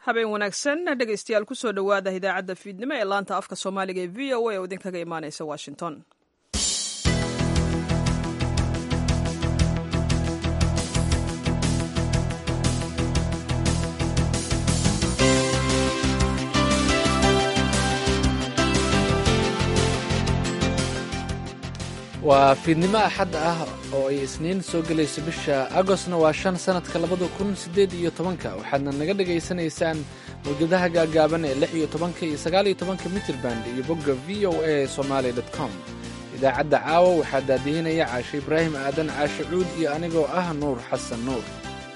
habeen wanaagsan dhegaystayaal kusoo dhowaada idaacadda fiidnimo ee laanta afka soomaaliga ee v o a oo idinkaga imaaneysa washington waa fiidnimo axad ah oo ay isniin soo gelayso bisha agostna waa shan sannadka labada kun siddeed iyo tobanka waxaadna naga dhegaysanaysaan mawjadaha gaagaaban ee lix iyo tobanka iyo sagaal iyo tobanka mitrband iyo bogga v o a somaali dot com idaacadda caawa waxaa daadihinaya caashe ibraahim aadan caashe cuud iyo anigoo ah nuur xasan nuur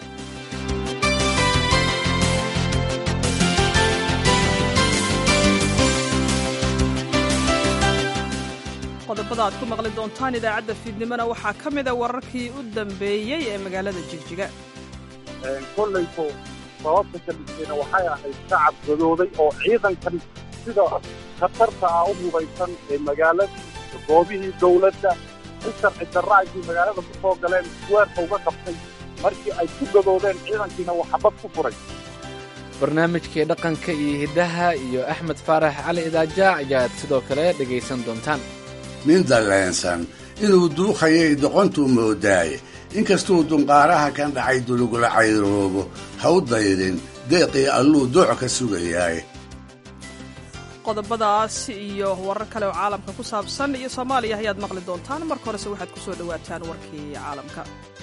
qodobada aad ku maqli doontaan idaacadda fiidnimona waxaa ka mida wararkii u dambeeyey ee magaalada jigjiga kollayto sababta kalisayna waxay ahayd shacab gadooday oo ciidankan sida khatarta ah u hubaysan ee magaalada goobihii dawladda si sharci darraagii magaalada ku soo galeen weerka uga qabtay markii ay ku gadoodeen ciidankiina uu xabad ku furay barnaamijkii dhaqanka iyo hiddaha iyo axmed faarax cali idaaja ayaad sidoo kale dhegaysan doontaan nin dalleensan inuu duukhayay doqontuu moodaaye inkastuu dunqaaraha kan dhacay dulugula cayroobo ha u daydin deeqii alluu dooc ka sugayaaye qodobadaas iyo warar kale oo caalamka ku saabsan iyo soomaaliya ayaad maqli doontaan marka horese waxaad ku soo dhowaataan warkii caalamka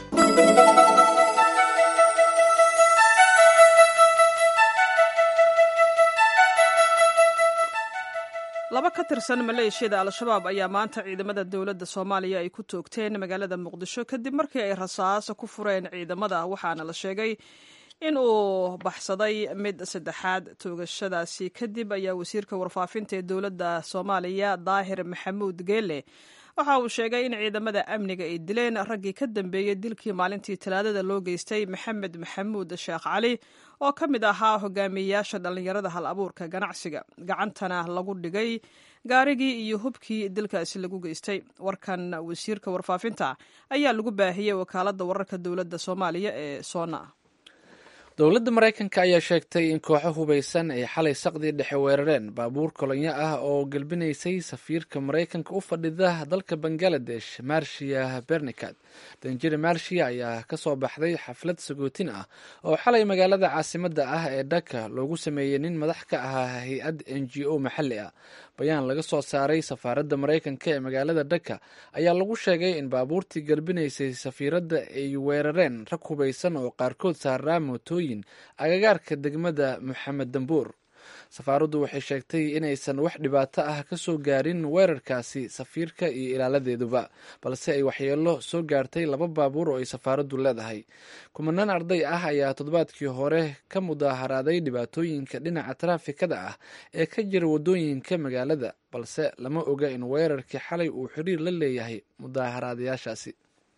laba ka tirsan maleeshiyada al-shabaab ayaa maanta ciidamada dowladda soomaaliya ay ku toogteen magaalada muqdisho kadib markii ay rasaas ku fureen ciidamada waxaana la sheegay in uu baxsaday mid saddexaad toogashadaasi kadib ayaa wasiirka warfaafinta ee dowladda soomaaliya daahir maxamuud geele waxa uu sheegay in ciidamada amniga ay dileen raggii ka dambeeyey dilkii maalintii talaadada loo geystay maxamed maxamuud sheekh cali oo ka mid ahaa hogaamiyeyaasha dhallinyarada hal abuurka ganacsiga gacantana lagu dhigay gaarigii iyo hubkii dilkaasi lagu geystay warkan wasiirka warfaafinta ayaa lagu baahiyey wakaaladda wararka dowladda soomaaliya ee soona dowladda maraykanka ayaa sheegtay in kooxo hubaysan ay xalay saqdii dhexe weerareen baabuur kolonyo ah oo gelbinaysay safiirka maraykanka u fadhida dalka bangaladesh marshiya bernikat danjiri marshiya ayaa ka soo baxday xaflad sagootin ah oo xalay magaalada caasimadda ah ee dhaka loogu sameeyey nin madax ka ahaa hay-ad n g o maxalli ah bayaan laga soo saaray safaaradda maraykanka ee magaalada dhaka ayaa lagu sheegay in baabuurtii gelbinaysay safiiradda ay weerareen rag hubaysan oo qaarkood saaraa mootooyin agagaarka degmada moxamed dambuur safaaraddu waxay sheegtay inaysan wax dhibaato ah ka soo gaarin weerarkaasi safiirka iyo ilaaladeeduba balse ay waxyeelo soo gaartay laba baabuur oo ay safaaraddu leedahay kumanaan arday ah ayaa toddobaadkii hore ka mudaaharaaday dhibaatooyinka dhinaca taraafikada ah ee ka jira waddooyinka magaalada balse lama oga in weerarkii xalay uu xiriir la leeyahay mudaaharaadayaashaasi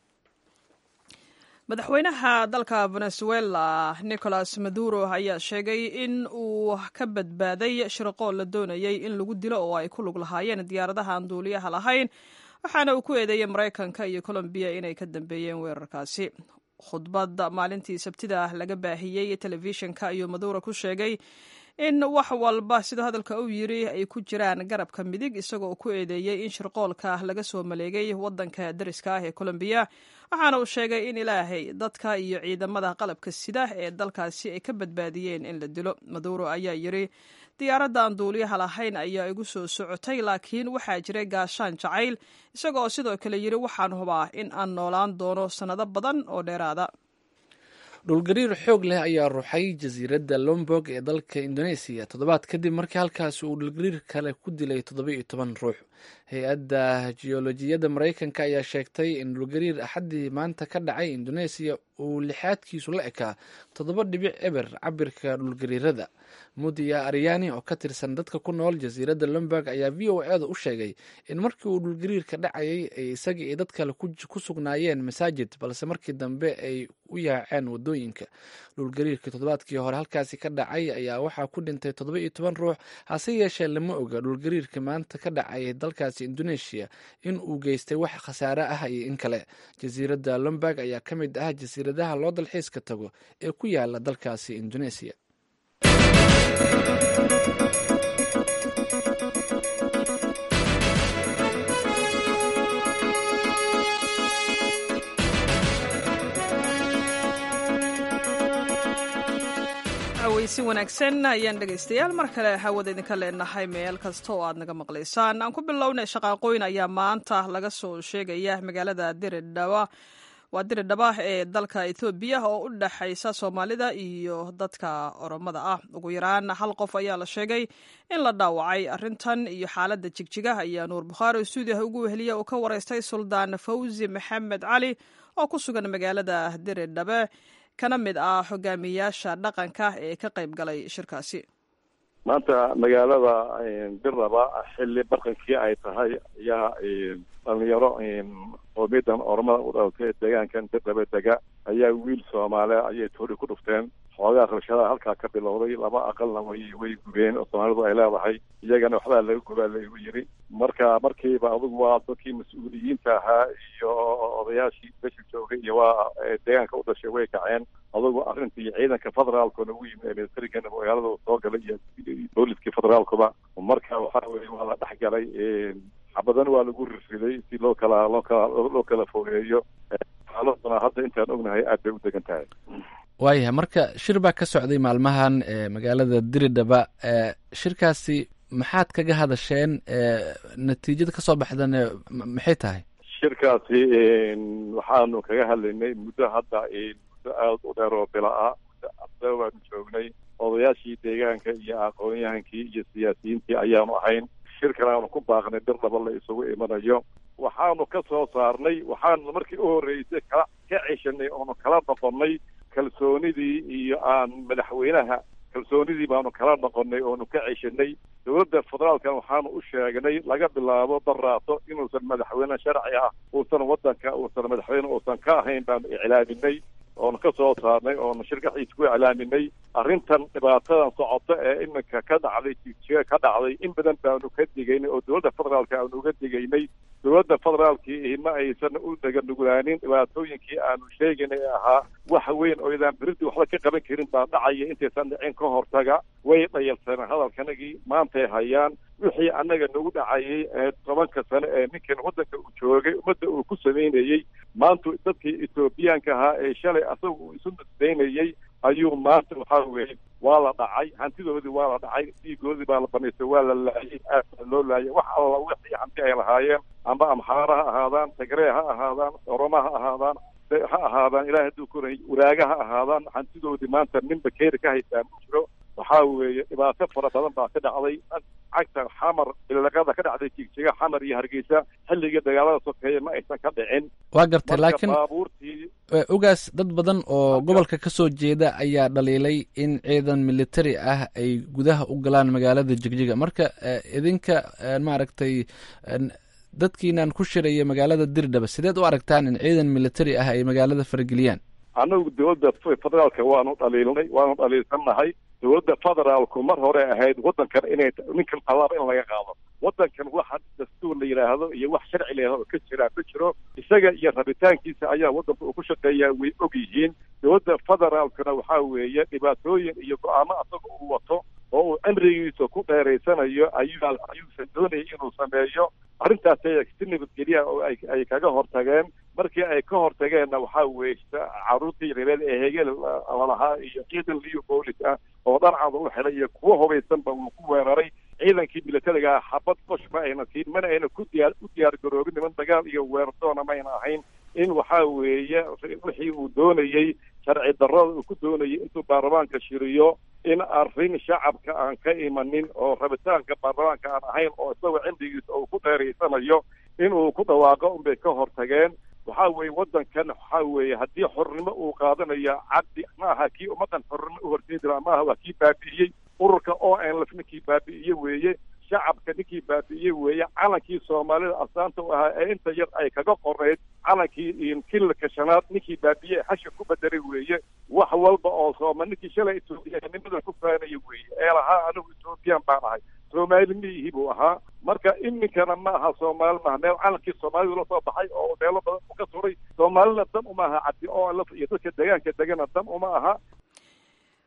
madaxweynaha dalka venezuela nicolas maduro ayaa sheegay in uu ka badbaaday shirqool la doonayay in lagu dilo oo ay ku lug lahaayeen diyaaradaha aan duuliyaha lahayn waxaana uu ku eedeeyey maraykanka iyo colombiya inay ka dambeeyeen weerarkaasi khudbad maalintii sabtida laga baahiyey telefishinka ayuu maduro ku sheegay in wax walba siduu hadalka uu yiri ay ku jiraan garabka midig isagoo ku eedeeyey in shirqoolka laga soo maleegay wadanka dariska ah ee colombiya waxaana uu sheegay in ilaahay dadka iyo ciidamada qalabka sida ee dalkaasi ay ka badbaadiyeen in la dilo maduro ayaa yiri diyaaradda aan duuliyaha lahayn ayaa igu soo socotay laakiin waxaa jiray gaashaan jacayl isagoo sidoo kale yiri waxaan hubaa in aan noolaan doono sannado badan oo dheeraada dhulgariir xoog leh ayaa ruxay jasiiradda lombog ee dalka indoneesiya toddobaad kadib markii halkaasi uu dhulgariir kale ku dilay toddoba iyo toban ruux hay-adda jiyoolojiyadda maraykanka ayaa sheegtay in dhulgariir axaddii maanta ka dhacay indoneesiya uu lixaadkiisu la ekaa toddoba dhibic eber cabirka dhulgariirada mudiya aryani oo ka tirsan dadka ku nool jasiiradda lomberg ayaa v o eeda u sheegay in markii uu dhulgariirka dhacayay ay isaga iyo dad kale ku sugnaayeen masaajid balse markii dambe ay u yaaceen wadooyinka dhulgariirkii toddobaadkii hore halkaasi ka dhacay ayaa waxaa ku dhintay toddoba iyo toban ruux hase yeeshee lama oga dhulgariirka maanta ka dhacay dalkaasi indoneesiya in uu geystay wax khasaare ah iyo in kale jasiiradda lomberg ayaa ka mid ah jasiiradaha loo dalxiiska tago ee ku yaala dalkaasi indoneesiya si wanaagsan ayaan dhegaystayaal mar kale hawada idinka leenahay meel kasta oo aad naga maqlaysaan aan ku bilownay shaqaaqooyin ayaa maanta laga soo sheegaya magaalada diridhaba waa diridhaba ee dalka ethoobiya oo u dhexaysa soomaalida iyo dadka oromada ah ugu yaraan hal qof ayaa la sheegay in la dhaawacay arrintan iyo xaaladda jigjiga ayaa nuur bukhaari stuudiyaha ugu weheliya oo ka wareystay suldaan fawzi maxamed cali oo ku sugan magaalada diridhabe kana mid ah hogaamiyaasha dhaqanka ee ka qayb galay shirkaasi maanta magaalada dirraba xilli barqankii ay tahay ayaa dhalinyaro qoomiyadan oromada u dhalatay deegaankan dirraba dega ayaa wiil soomaaliya ayay toori ku dhufteen xoogaa rabshadaha halkaa ka bilowday laba aqalna way way gubeen oo soomaalidu ay leedahay iyagana waxbaa laga gubaa laygu yiri marka markiiba adugu waa dadkii mas-uuliyiinta ahaa iyo odayaashii besha joogay iyo waa deegaanka u dhashay way kaceen adugu arrintii ciidanka federaalkuna ugu yimid ee militarigana magaalada soo galay iyo booliskii federaalkuba marka waxaa weye waa la dhex galay xabadana waa lagu rirriday si loo kala loo kala loo kala fogeeyo xaaladuna hadda intaan ognahay aad bay u degan tahay waayahay marka shir baa ka socday maalmahan magaalada diridhaba shirkaasi maxaad kaga hadasheen natiijada kasoo baxdana maxay tahay shirkaasi waxaanu kaga hadlaynay muddo hadda muddo aada u dheer oo bila ah muddo waanu joognay odayaashii deegaanka iyo aqoon-yahankii iyo siyaasiyiintii ayaanu ahayn shirkan aanu ku baaqnay bir laba la isugu imanayo waxaanu ka soo saarnay waxaanu markii u horreysay kala ka ceshanay oonu kala noqonnay kalsoonidii iyo aan madaxweynaha kalsoonidii baanu kala noqonnay oonu ka ceshanay dowladda federaalkan waxaanu u sheegnay laga bilaabo daraato inuusan madaxweyne sharci ah uusan waddanka uusan madaxweyne uusan ka ahayn baanu iclaaminay oonu ka soo saarnay oonu shirkaxiisa ku iclaaminay arrintan dhibaatadan socota ee iminka ka dhacday jijiga ka dhacday in badan baanu ka digaynay oo dowladda federaalka aanu uga digaynay dowladda federaalkii ma aysan u daganugulaanin dhibaatooyinkii aanu sheegaynay ee ahaa wax weyn oo idaan beridi waxba ka qaban karin baa dhacaya intaysan dhicin ka hortaga way dhayalsaneen hadalkanagii maantay hayaan wixii annaga nagu dhacayay ee tobanka sane ee ninkan waddanka uu joogay ummadda uu ku samaynayey maanta dadkii etoobiyaanka ahaa ee shalay asaga uu isu nasdaynayey ayuu maanta waxaa weeye waa la dhacay hantidoodii waa la dhacay dhiigoodii baa la banaystay waa la laayay aad baa loo laayay wax alla wixii hanti ay lahaayeen amba amxaara ha ahaadaan tagree ha ahaadaan oroma ha ahaadaan ha ahaadaan ilahay hadduu koray waraaga ha ahaadaan hantidoodii maanta nin bakeeri ka haystaa ma jiro waxaa weeye dhibaato fara badan baa ka dhacday cagta xamar ilaqada ka dhacday jigjiga xamar iyo hargeysa xilligii dagaalada sokeeye ma aysan ka dhicin waa gartay laakiin baabuurtii ogaas dad badan oo gobolka ka soo jeeda ayaa dhaliilay in ciidan militari ah ay gudaha u galaan magaalada jigjiga marka idinka maaragtay dadkiinan ku shiraya magaalada dirdhaba sideed u aragtaan in ciidan militari ah ay magaalada farageliyaan annagu dowladda federaalka waanu dhaliilnay waanu dhaliilsannahay dowladda federaalku mar hore ahayd waddankan inay ninkan qabaaba in laga qaado waddankan waxa dastuur la yidhaahdo iyo wax sharci la yidhahdo ka jiraa ma jiro isaga iyo rabitaankiisa ayaa waddanka uu ku shaqeeyaa way og yihiin dowladda federaalkuna waxaa weeye dhibaatooyin iyo go-aamo asaga uu wato oo uu cimrigiisa ku dheeraysanayo ayuu ayuusan doonayay inuu sameeyo arrintaasay si nabadgelya oo ay ay kaga hortageen markii ay ka hortageenna waxaa weeye caruurtii reereed ee hegel lalahaa iyo ciidan liyo boolis ah oo dharcada u xidhay iyo kuwo hubaysanba uu ku weeraray ciidankii militariga xabad qosh ma ayna siin mana ayna ku diyaar u diyaar garoobin niman dagaal iyo weerardoona mayna ahayn in waxaa weeye wixii uu doonayey sharci darrada uu ku doonayay intuu baarlamaanka shiriyo in arrin shacabka aan ka imanin oo rabitaanka baarlamaanka aan ahayn oo isagoo cimrigiisa uu ku dheeraysanayo inuu ku dhawaaqo unbay ka hortageen waxaa weeye waddankan waxaa weeye haddii xornimo uu qaadanaya cabdi ma aha kii ummaddan xornimo u horseedi lahaa maaha waa kii baabi'iyey ururka o n lf ninkii baabi'iye weeye shacabka ninkii baabi'iyey weeye calankii soomaalida astaanta u ahaa ee inta yar ay kaga qoreyd calankii kililka shanaad ninkii baabi'iyey xasha ku bedelay weeye wax walba oo sooma ninkii shalay etoobiyanimada ku faanaya weeye ee lahaa anigu ethoobiyan baan ahay soomaali miyihi buu ahaa marka iminkana ma aha soomaali maaha meel calankii soomaalidu la soo baxay oo meelo badan u ka suray soomaalina dan uma aha cabdi o lf iyo dadka deegaanka degana dan uma aha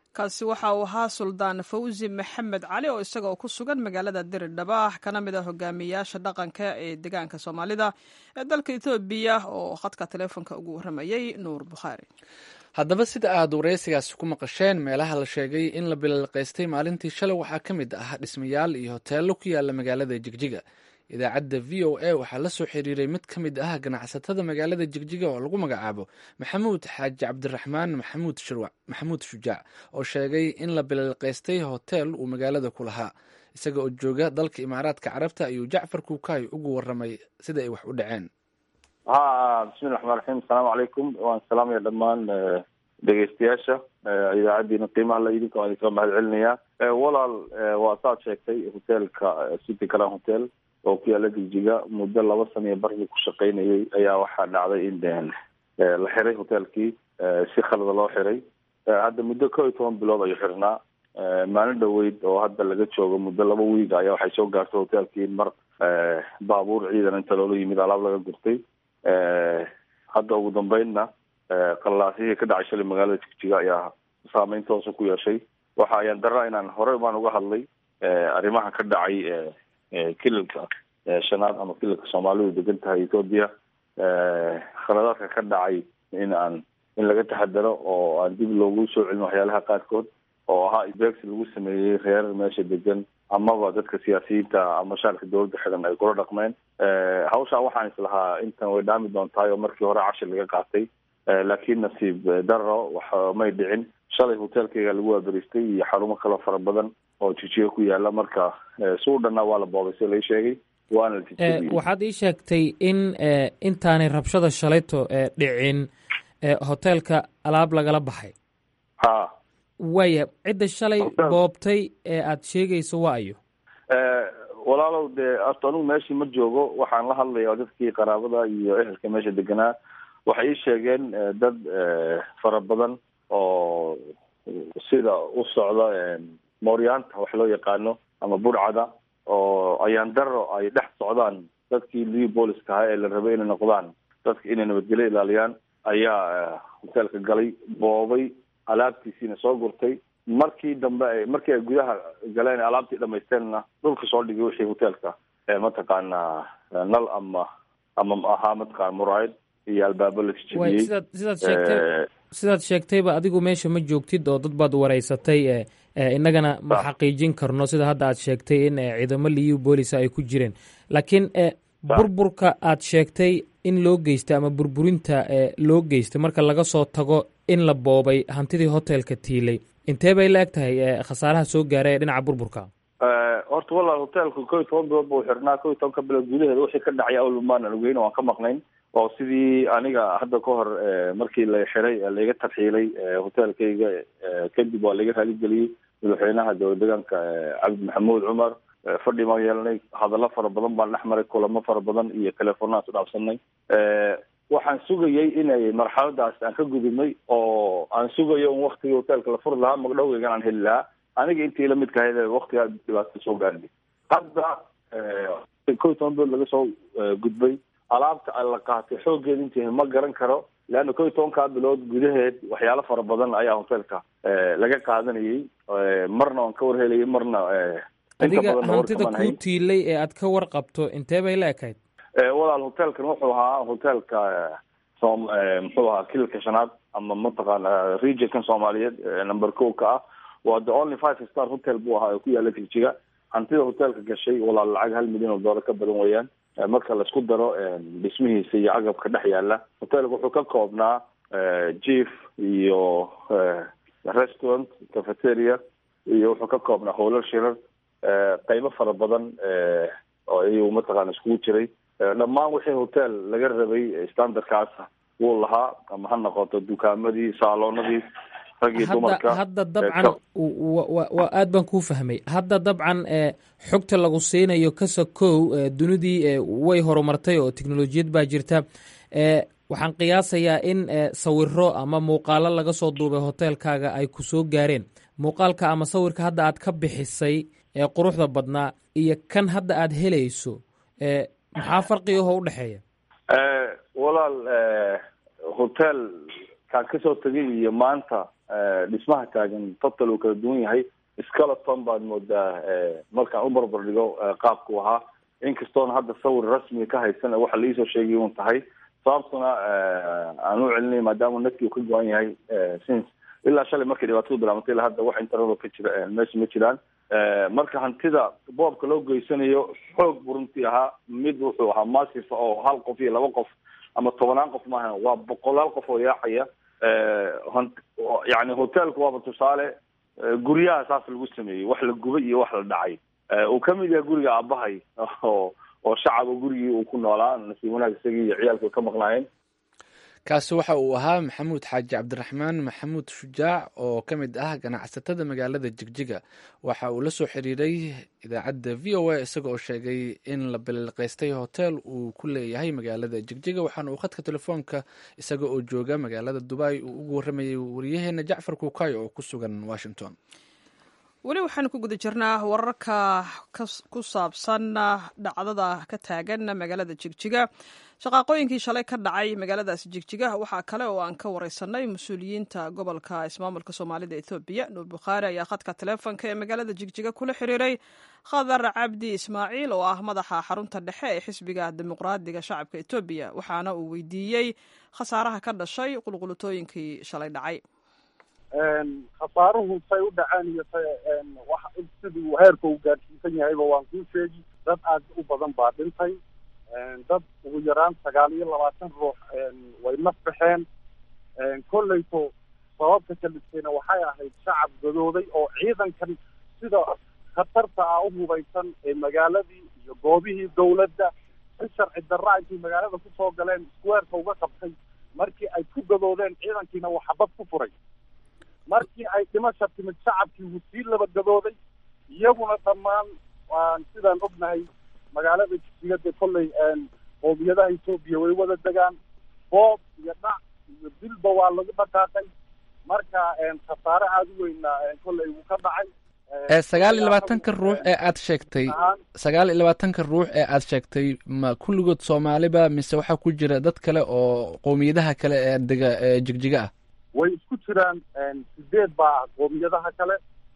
kaasi waxa uu ahaa suldaan fawsi maxamed cali oo isagoo ku sugan magaalada diridhabaax kana mid ah hogaamiyayaasha dhaqanka ee deegaanka soomaalida ee dalka etoobiya oo khadka taleefonka ugu warramayay nuur bukhaari haddaba sida aad wareysigaasi ku maqasheen meelaha la sheegay in la bilalqaystay maalintii shalay waxaa ka mid ah dhismayaal iyo hoteello ku yaala magaalada jigjiga idaacadda v o a waxaa la soo xiriiray mid ka mid ah ganacsatada magaalada jigjiga oo lagu magacaabo maxamuud xaaji cabdiraxmaan maxamuud shirwac maxamuud shujaac oo sheegay in la bilalqaystay hoteel uu magaalada ku lahaa isaga oo jooga dalka imaaraadka carabta ayuu jacfar kuukaay ugu waramay sida ay wax u dhaceen ha bismillahi raxmaan raxiim asalaamu calaykum waan salaamaya dhammaan dhegeystayaasha idaacaddiina qiimaha la idinka waan idinka mahad celinayaa walaal waa saad sheegtay hoteelka city caran hotel oo ku yaala jigjiga muddo laba sana iyo barkii ku shaqaynayay ayaa waxaa dhacday in la xiray hoteelkii si khalada loo xiray hadda muddo kow iyo toban bilood ayuu xirnaa maalin dhaweyd oo hadda laga joogo muddo laba wiig ayaa waxay soo gaartay hoteelkii mar baabuur ciidan inta loola yimid alaab laga gurtay hadda ugu dambeynna qallaasihii ka dhacay shalay magaalada jigjiga ayaa saameyn toosa ku yeeshay waxa ayaan daraa inaan horey baan uga hadlay arrimaha ka dhacay kililka shanaad ama kililka soomaalidu degan tahay ethoobia khaladaadka ka dhacay in aan in laga taxadaro oo aan dib loogu soo celin waxyaalaha qaarkood oo ahaa isbeegsi lagu sameeyey reer meesha degan amaba dadka siyaasiyiinta ama shacabka dowladda xidan ay kula dhaqmeen hawshaa waxaan islahaa intan way dhaami doontahay oo markii hore cashir laga qaatay laakiin nasiib daro wax may dhicin shalay hoteelkayga lagu waaberiistay iyo xarumo kale fara badan oo jijiga ku yaala marka suu dhanna waa la boobay si lai sheegay waana la jijiyey waxaad ii sheegtay in intaanay rabshada shalayto dhicin hoteelka alaab lagala baxay ha waaya cidda shalay boobtay ee aada sheegayso waa ayo walaalow dee horta anugu meeshii ma joogo waxaan la hadlaya dadkii qaraabada iyo ehelka meesha deganaa waxay ii sheegeen dad fara badan oo sida u socda mooryaanta wax loo yaqaano ama burcada oo ayaan daro ay dhex socdaan dadkii liu booliska ahaa ee la rabay inay noqdaan dadka inay nabadgelyo ilaaliyaan ayaa hoteelka galay boobay alaabtiisiina soo gurtay markii dambe markii ay gudaha galeen alaabtii dhamaysteenna dhulka soo dhigay wixii hoteelka mataqaanaa nal ama ama ahaa mataqaana muraayad iyo albaabo la way jijibiyey sidaad sidaad sheegtay sidaad sheegtayba adigu meesha ma joogtid oo dad baad wareysatay e e innagana ma Ah. xaqiijin karno sida hadda aad sheegtay in e, ciidamo liyu boolisa ay ku jireen laakiin e burburka aad sheegtay in loo geystay ama burburinta e loo geystay marka laga soo tago in la boobay hantidii hotelka tiilay intee bay la eg tahay e khasaaraha soo gaaray ee dhinaca burburka horta walaal hoteelku kow iyo toban bilood buu xirnaa kow iyo tobanka bilood gudaheeda wixii ka dhacay awlmaan aan ogeyn oo aan ka maqnayn oo sidii aniga hadda ka hor eh, markii la xiray ee laiga tarxiilay eh, hoteelkayga eh, kadib waa laiga raaligeliyey madaxweynaha dowlad deegaanka eh, cabdi maxamuud cumar eh, fadhi baan yeelanay hadallo fara badan baan dhex maray kulamo fara badan iyo telefoonaan su dhaafsanay Eh, waxaan sugayay inay marxaladaas aan ka gudubnay oo aan sugayo in waktigii hoteelka la furi lahaa magdhowgeygan aan heli lahaa aniga intii lamid ka ahayd waktigaa dhibaatada soo gaarnay hadda eh, kow iyo toban bilood laga soo eh, gudbay alaabta la qaatay xooggeeda intii ma garan karo leanna kow iyo tobankaa bilood gudaheed waxyaalo fara badan ayaa hoteelka eh, laga qaadanayay Eh, marna waan ka warhelayay marna eh, inta adiga badanna hantida warkamaan kuu hayn. tiilay ee aad ka warqabto intee bay la ekayd Eh, walaal hoteelkan wuxuu ahaa hoteelka eh, som eh, muxuu ahaa kilka shanaad ama mataqaana regionkan soomaaliyeed eh, number kow ka ah waa the only five star hotel buu ahaa oo ku yaala jigjiga hantida hoteelka gashay walaal lacag hal milyan oo doolar ka badan weeyaan Eh, marka laisku daro eh, dhismihiisa iyo agabka dhex yaala hoteelka wuxuu ka koobnaa eh, jief iyo eh, restaurant cafeteria iyo wuxuu ka koobnaa howlal shirar eh, qaybo fara badan eh, oo iyagu mataqaana iskugu jiray Eh, dhammaan wixii hotel laga rabay eh, standardkaas wuu lahaa ama ha noqoto dukaamadii saaloonadii rag iyo hadda dumarka hadda eh, dabcan ka- wa- wa- wa aad baan kuu fahmay hadda dabcan e xogta lagu siinayo kasakow e dunidii e way horumartay oo teknolojiyad baa jirta e waxaan qiyaasayaa in e sawiro ama muuqaalo laga soo duubay hoteelkaaga ay ku soo gaareen muuqaalka ama sawirka hadda aad ka bixisay ee quruxda badnaa iyo kan hadda aad helayso e maxaa farqigaho u dhexeeya Eh, walaal eh, hotel kaan kasoo tegay iyo maanta dhismaha taagan total uu kala duwan yahay skeleton baad moodaa markaan u barbar dhigo qaabku ahaa inkastoona hadda sawir rasmiga ka haysan waxa laisoo sheegay un tahay sababtuna aan u celinay maadaama nadkii uu ka go-an yahay since ilaa shalay markay dhibaatadu bilaabantay ilaa hadda wax internet ka jira meesha ma jiraan marka hantida boobka loo geysanayo xoog buu runtii ahaa mid wuxuu ahaa massif oo hal qof iyo laba qof ama tobanaan qof maaha waa boqolaal qof oo yaacaya yani hotelka waaba tusaale guryaha saas lagu sameeyey wax la gubay iyo wax la dhacay uu kamid yahay guriga aabahay oo oo shacaba gurigii uu ku noolaa nasiib wanaag isagii iyo ciyaalka ka maqnaayeen kaasi waxa uu ahaa maxamuud xaaji cabdiraxmaan maxamuud shujaac oo ka mid ah ganacsatada magaalada jigjiga waxa uu la soo xiriiray idaacadda v o a isaga oo sheegay in la biliqaystay hotel uu ku leeyahay magaalada jigjiga waxaana uu khadka telefoonka isaga oo jooga magaalada dubai uu ugu warramayay wariyaheena jacfar kuukayo oo ku sugan washington weli waxaanu ku guda jirnaa wararka ku saabsan dhacdada ka taagan magaalada jigjiga shaqaaqooyinkii shalay ka dhacay magaaladaasi jigjiga waxaa kale oo aan ka wareysanay mas-uuliyiinta gobolka ismaamulka soomaalida ethoobiya nuur bukhaari ayaa khadka taleefonka ee magaalada jigjiga kula xiriiray khadar cabdi ismaaciil oo ah madaxa xarunta dhexe ee xisbiga dimuqraadiga shacabka etoobiya waxaana uu weydiiyey khasaaraha ka dhashay qulqulutooyinkii shalay dhacay khasaaruhu say u dhaceen iyo siduu heerka uu gaadhsiisan yahayba waan kuu sheegi dad aad u badan baa dhintay dad ugu yaraan sagaal iyo labaatan ruux way naf baxeen kolleyto sababta kalistayna waxay ahayd shacab gadooday oo ciidankan sida khatarta ah u hubaysan ee magaaladii iyo goobihii dawladda si sharci darra intay magaalada kusoo galeen squareka uga qabtay markii ay ku gadoodeen ciidankiina uu xabad ku furay markii ay dhimasha timid shacabkii wuu sii laba gadooday iyaguna dhammaan waan sidaan ognahay magaalada jigsigada kolley qoomiyadaha etoobiya way wada degaan boob iyo dhac iyo dilba waa lagu dhaqaaqay marka khasaare aada u weyna kolley wuu ka dhacay sagaal iyo labaatanka ruux ee aad sheegtay sagaal iyo labaatanka ruux ee aad sheegtay ma kulligood soomaaliba mise waxaa ku jira dad kale oo qowmiyadaha kale ee dega ee jigjiga ah way isku jiraan sideed baa qoomiyadaha kale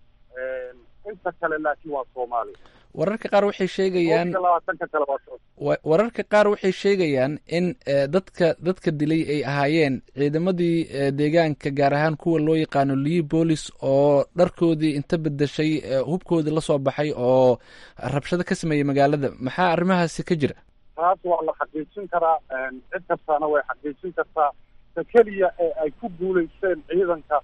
inta kale laakiin waa soomaali wararka qaar waxay sheegayaan labaatanka kale waa wararka qaar waxay sheegayaan in dadka dadka dilay ay ahaayeen ciidamadii deegaanka gaar ahaan kuwa loo yaqaano lii boolis oo dharkoodii inta bedeshay hubkoodii lasoo baxay oo rabshado ka sameeyey magaalada maxaa arrimahaasi ka jira taas waa la xaqiijin karaa cid kastaana way xaqiijin kartaa ta keliya ee ay ku guulaysteen ciidanka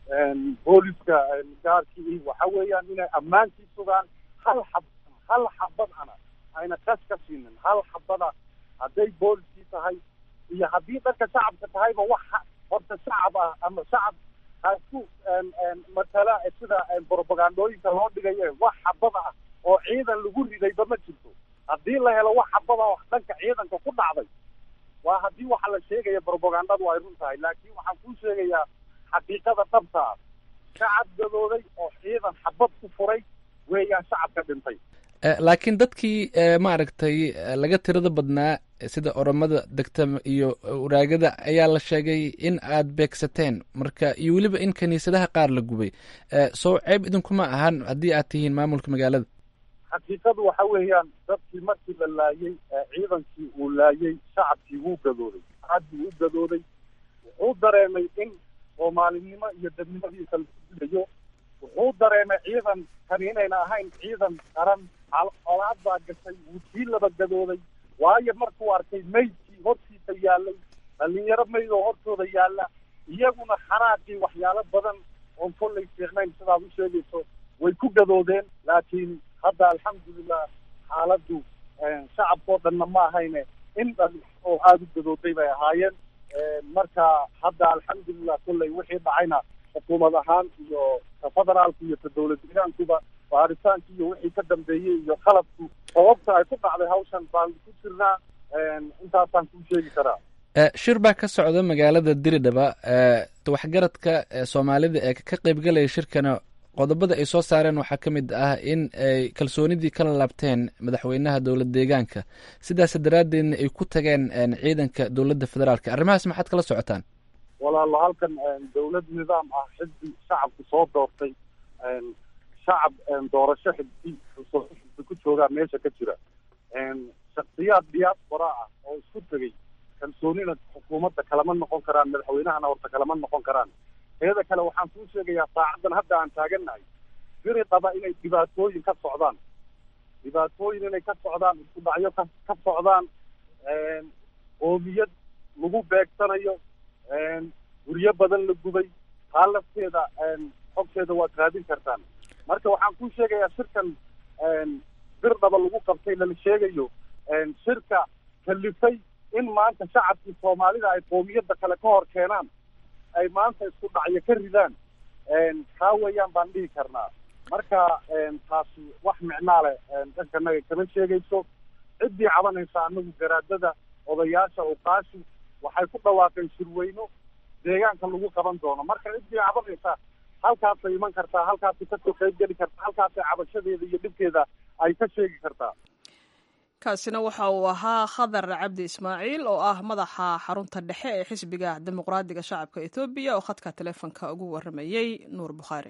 booliska gaarkii waxa weeyaan inay ammaankii sugaan hal xab hal xabadana ayna kas ka siinin hal xabada hadday booliskii tahay iyo haddii dharka shacabka tahayba wax horta shacab ah ama shacab hasku matala sida propagandooyinka loo dhigaye wax xabada ah oo ciidan lagu ridayba ma jirto haddii la helo wax xabada oo dhanka ciidanka ku dhacday waa haddii waxa la sheegaya propagandadu ay run tahay laakiin waxaan kuu sheegayaa xaqiiqada dhabta ah shacab gadooday oo ciidan xabad ku furay weeyaan shacabka dhintay laakiin dadkii maaragtay laga tirada badnaa sida oromada degta iyo waraagada ayaa la sheegay in aad beegsateen marka iyo weliba in kiniisadaha qaar la gubay soo ceeb idinkuma ahan haddii aad tihiin maamulka magaalada xaqiiqadu waxa weeyaan dadkii markii la laayey ciidankii uu laayey shacabkii wuu gadooday aad buu u gadooday wuxuu dareemay in soomaalinimo iyo dadnimadiisa lagu dilayo wuxuu dareemay ciidan kani inayna ahayn ciidan qaran colaad baa gashay wuu sii laba gadooday waayo markuu arkay maydkii hortiisa yaallay dhalinyaro mayd oo hortooda yaalla iyaguna xanaaqii waxyaalo badan oon kollay fiicnayn sidaad u sheegayso way ku gadoodeen laakiin hadda alxamdulilah xaaladdu shacabkao dhanna ma ahayne in dhan oo aada u gadooday bay ahaayeen marka hadda alxamdulilah kolley wixii dhacayna xukuumad ahaan iyo ka federaalku iyo ka dowlad deegaankuba baaritaanki iyo wixii ka dambeeyey iyo qalabku sababta ay ku dhacday hawshan baan ku jirnaa intaasaan kuu sheegi karaa shir baa ka socda magaalada diridhaba waxgaradka soomaalida ee ka qeybgalaya shirkana qodobada ay soo saareen waxaa ka mid ah in ay kalsoonidii kala laabteen madaxweynaha dowlad deegaanka sidaas daraaddeedna ay ku tageen ciidanka dowladda federaalka arrimahaas maxaad kala socotaan walaalo halkan dawlad nidaam ah xisbi shacabku soo doortay shacab doorasho xisbi xisbi ku joogaa meesha ka jira shaksiyaad diaspora ah oo isku tegay kalsoonina xukuumadda kalama noqon karaan madaxweynahana horta kalama noqon karaan teeda kale waxaan kuu sheegayaa saacaddan hadda aan taagannahay biri qaba inay dhibaatooyin ka socdaan dhibaatooyin inay ka socdaan isku dhacyo ka ka socdaan qoomiyad lagu beegsanayo guryo badan la gubay taa lafteeda xogteeda waad raadin kartaan marka waxaan kuu sheegayaa shirkan bir dhaba lagu qabtay lala sheegayo shirka kalifay in maanta shacabkii soomaalida ay qoomiyadda kale ka hor keenaan ay maanta isku dhacyo ka ridaan kaa weeyaan baan dhihi karnaa marka taasi wax micnaa leh dhankanaga kama sheegayso ciddii cabanaysa anagu garaadada odayaasha uqaashi waxay ku dhawaaqeen shirweyno deegaanka lagu qaban doono marka ciddii cabanaysa halkaasay iman kartaa halkaasay kasoo qayb geli kartaa halkaasay cabashadeeda iyo dhibkeeda ay ka sheegi kartaa kaasina waxa uu ahaa khadar cabdi ismaaciil oo ah madaxa xarunta dhexe ee xisbiga dimuqraadiga shacabka ethoobiya oo khadka taleefonka ugu waramayey nuur bukhaari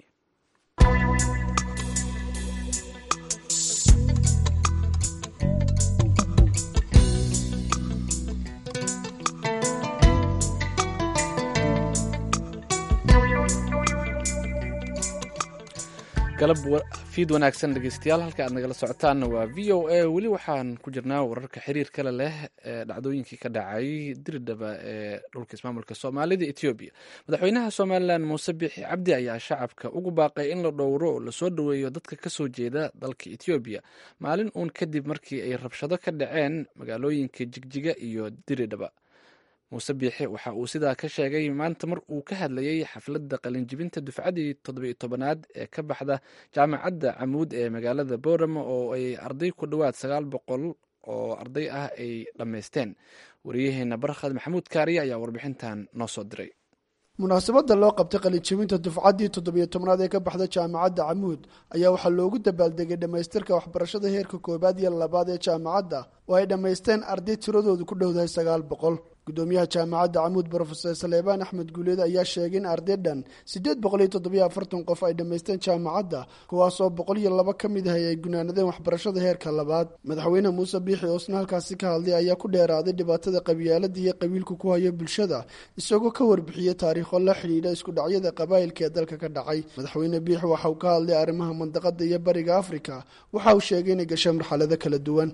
galab fiid wanaagsan dhegeystayaal halka aad nagala socotaanna waa v o a weli waxaan ku jirnaa wararka xiriir kale leh ee dhacdooyinkii ka dhacay diridhaba ee dhulka ismaamulka soomaalida etoobiya madaxweynaha somalilan muuse biixi cabdi ayaa shacabka ugu baaqay in la dhowro oo lasoo dhoweeyo dadka kasoo jeeda dalka etoobiya maalin uun kadib markii ay rabshado ka dhaceen magaalooyinka jigjiga iyo diridhaba muuse biixi waxa uu sidaa ka sheegay maanta mar uu ka hadlayay xafladda qalinjibinta dufcadii toddobiyo tobanaad ee ka baxda jaamacadda camuud ee magaalada boorama oo ay arday ku dhowaad sagaal boqol oo arday ah ay dhammaysteen wariyaheena barkhad maxamuud kaariye ayaa warbixintan noo soo diray munaasabadda loo qabtay qalinjibinta dufcaddii toddobiyo tobnaad ee ka baxda jaamacadda camuud ayaa waxaa loogu dabaaldegay dhammaystirka waxbarashada heerka koowaad iyo labaad ee jaamacadda oo ay dhammaysteen arday tiradoodu ku dhowdahay sagaal boqol gudoomiyaha jaamacadda camuud brofeser saleebaan axmed guuleed ayaa sheegay in arday dhan siddeed boqol iyo toddobiyo afartan qof ay dhammaysteen jaamacadda kuwaasoo boqol iyo laba ka mid ahay ay gunaanadeen waxbarashada heerka labaad madaxweyne muuse biixi oo isna halkaasi ka hadlay ayaa ku dheeraaday dhibaatada qabyaalada iyo qabiilku ku hayo bulshada isagoo ka warbixiyey taariikho la xidhiidha isku dhacyada qabaa'ilka ee dalka ka dhacay madaxweyne biixi waxa uu ka hadlay arrimaha mandaqada iyo bariga afrika waxa uu sheegay inay gashay marxalado kala duwan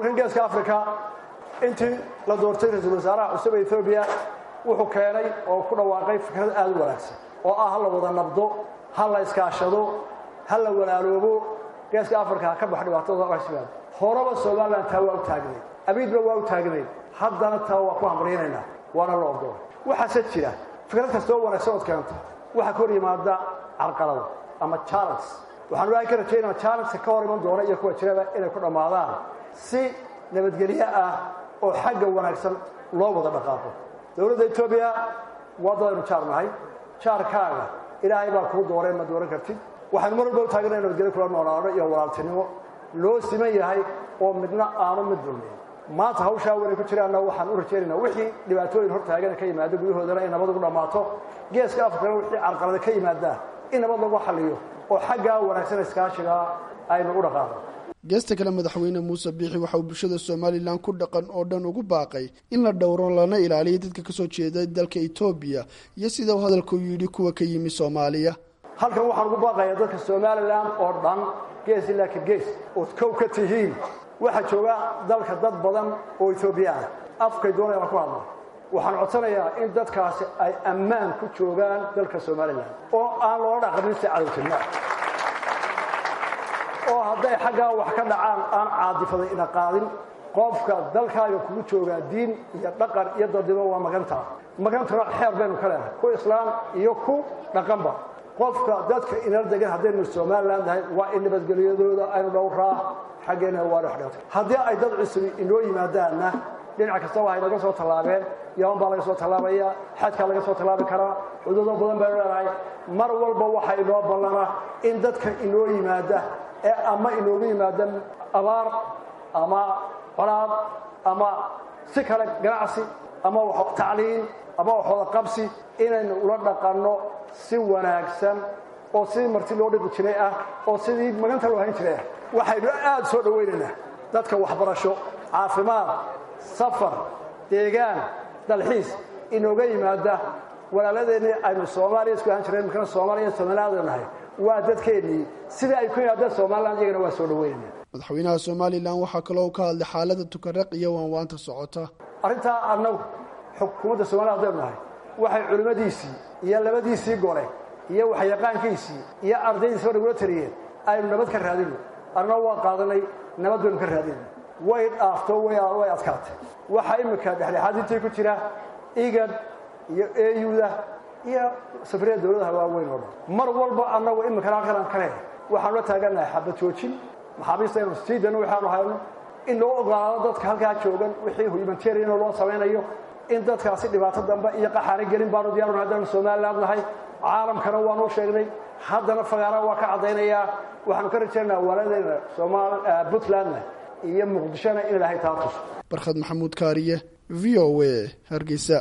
intii la doortay ra-iisul wasaaraha cusub ee etoobiya wuxuu keenay oo ku dhawaaqay fikrad aada u wanaagsan oo ah ha la wada nabdo ha la iskaashado ha la walaaloobo geeska afrika ha ka bax dhibaatada waxsimaado horeba somalilan taa waa u taagnayd abiidba waa u taagnayd haddana taa waa ku hamriynaynaa waana la ogolo waxaase jira fikrad kastoo wanaagsan ood keento waxaa ka hor yimaada carqalada ama challenge waxaan waahi ka rajaynaa challengeka ka hor iman doona iyo kuwa jiraba inay ku dhammaadaan si nabadgelyo ah oo xagga wanaagsan loo wada dhaqaaqo dowladda etoobiya waa dadaynu jaar nahay jaarkaaga ilaahay baa kuu dooreen ma dooran kartid waxaynu mar walba u taagana nabadgelyo kula noolaano iyo walaaltinimo loo siman yahay oo midna aanu mid dulmin maanta hawshaa wanay ku jiraanna waxaan u rajaynaynaa wixii dhibaatooyin hor taagana ka yimaado gudahoodana in nabad ugu dhammaato geeska afrikana wixii carqalada ka yimaada in nabad lagu xalliyo oo xaggaa wanaagsan iskaashigaa aynu u dhaqaaqo geesta kale madaxweyne muuse biixi waxa uu bulshada somalilan ku dhaqan oo dhan ugu baaqay in la dhowro lana ilaaliyo dadka kasoo jeeda dalka etoobiya iyo sida uu hadalku yidhi kuwa ka yimi soomaaliya halkan waxaan ugu baaqayaa dadka somalilan oo dhan gees ilaa ka gees ood kow ka tihiin waxaa jooga dalka dad badan oo etoobiya ah afkay doonaya aan ku hadla waxaan codsanayaa in dadkaasi ay ammaan ku joogaan dalka somalilan oo aan loola dhaqanin si cadowtinimo oo hadday xaggaa wax ka dhacaan aan caadifaday ina qaadin qofka dalkaaga kugu joogaa diin iyo dhaqan iyo dadnimo waa magantaa magantana xeer baynu ka leenahay ku islaam iyo ku dhaqanba qofka dadka inala degan haddaynu somalilan nahay waa in nabadgelyadooda aynu dhowraa xaggeena waa dhexdheertay haddii ay dad cusubi inoo yimaadaanna dhinac kasta waxay naga soo tallaabeen yaman baa laga soo tallaabaya xajkaa laga soo tallaabi karaa xuduudo badan baynu leenahay mar walba waxaa inoo ballana in dadka inoo yimaada ee ama inoogu yimaada abaar ama colaad ama si kale ganacsi ama tacliin ama waxooda qabsi inaynu ula dhaqanno si wanaagsan oo sidii marti loo dhiqi jiray ah oo sidii maganta loo hayn jiray ah waxaynu aad soo dhowaynaynaa dadka waxbarasho caafimaad safar deegaan dalxiis inooga yimaada walaaladeenii aynu soomaaliya isku ahaan jireen markana soomaaliya somalilaadu nahay waa dadkeennii sida ay ku yimaadeen somaliland iyagana waa soo dhaweynaya madaxweynaha somalilan waxaa kaloo ka hadlay xaalada tukaraq iyo waanwaanta socota arrintaa annagu xukuumadda somaliya haddaynu nahay waxay culimmadiisii iyo labadiisii gole iyo waxyaqaankiisii iyo ardaydiisaba nagula taliyeen aynu nabad ka raadino arna waa qaadanay nabad baynu ka raadina way dhaafto way adkaatay waxaa iminka dhexdhexaadintii ku jira igad iyo eyuda iyo safriyada dowladaha waaweyn oo dhan mar walba annagu iminkana halkan aan ka leehay waxaanu la taagannahay xabad joojin maxaabiista aynu sii dano waxaanu hayno in loo ogolaado dadka halkaa joogan wixii humanitarian loo samaynayo in dadkaasi dhibaato dambe iyo qaxaana gelin baanu diyaarun haddaanu somaliland nahay caalamkana waanu sheegnay haddana fagaara waa ka caddaynayaa waxaanu ka rajaynaynaa waaladeena puntlandna iyo muqdishona in ilaahay taa tuso barkhad maxamuud kaariye v o a hargeysa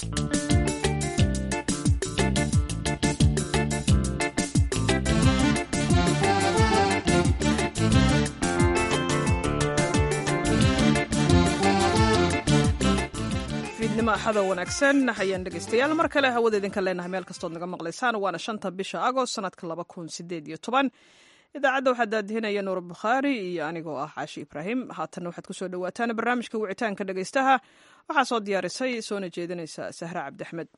fiidnimo axada wanaagsan ayaan dhegaystayaal mar kale hawada idinka leenahay meel kastood naga maqlaysaan waana shanta bisha agost sanadka laba kun sideed iyo toban idaacadda waxaa daadihinaya nuur bukhaari iyo anigoo ah caashi ibraahim haatanna waxaad kusoo dhawaataan barnaamijka wicitaanka dhegaystaha waxaa soo diyaarisay soona jeedinaysa sahra cabdiaxmed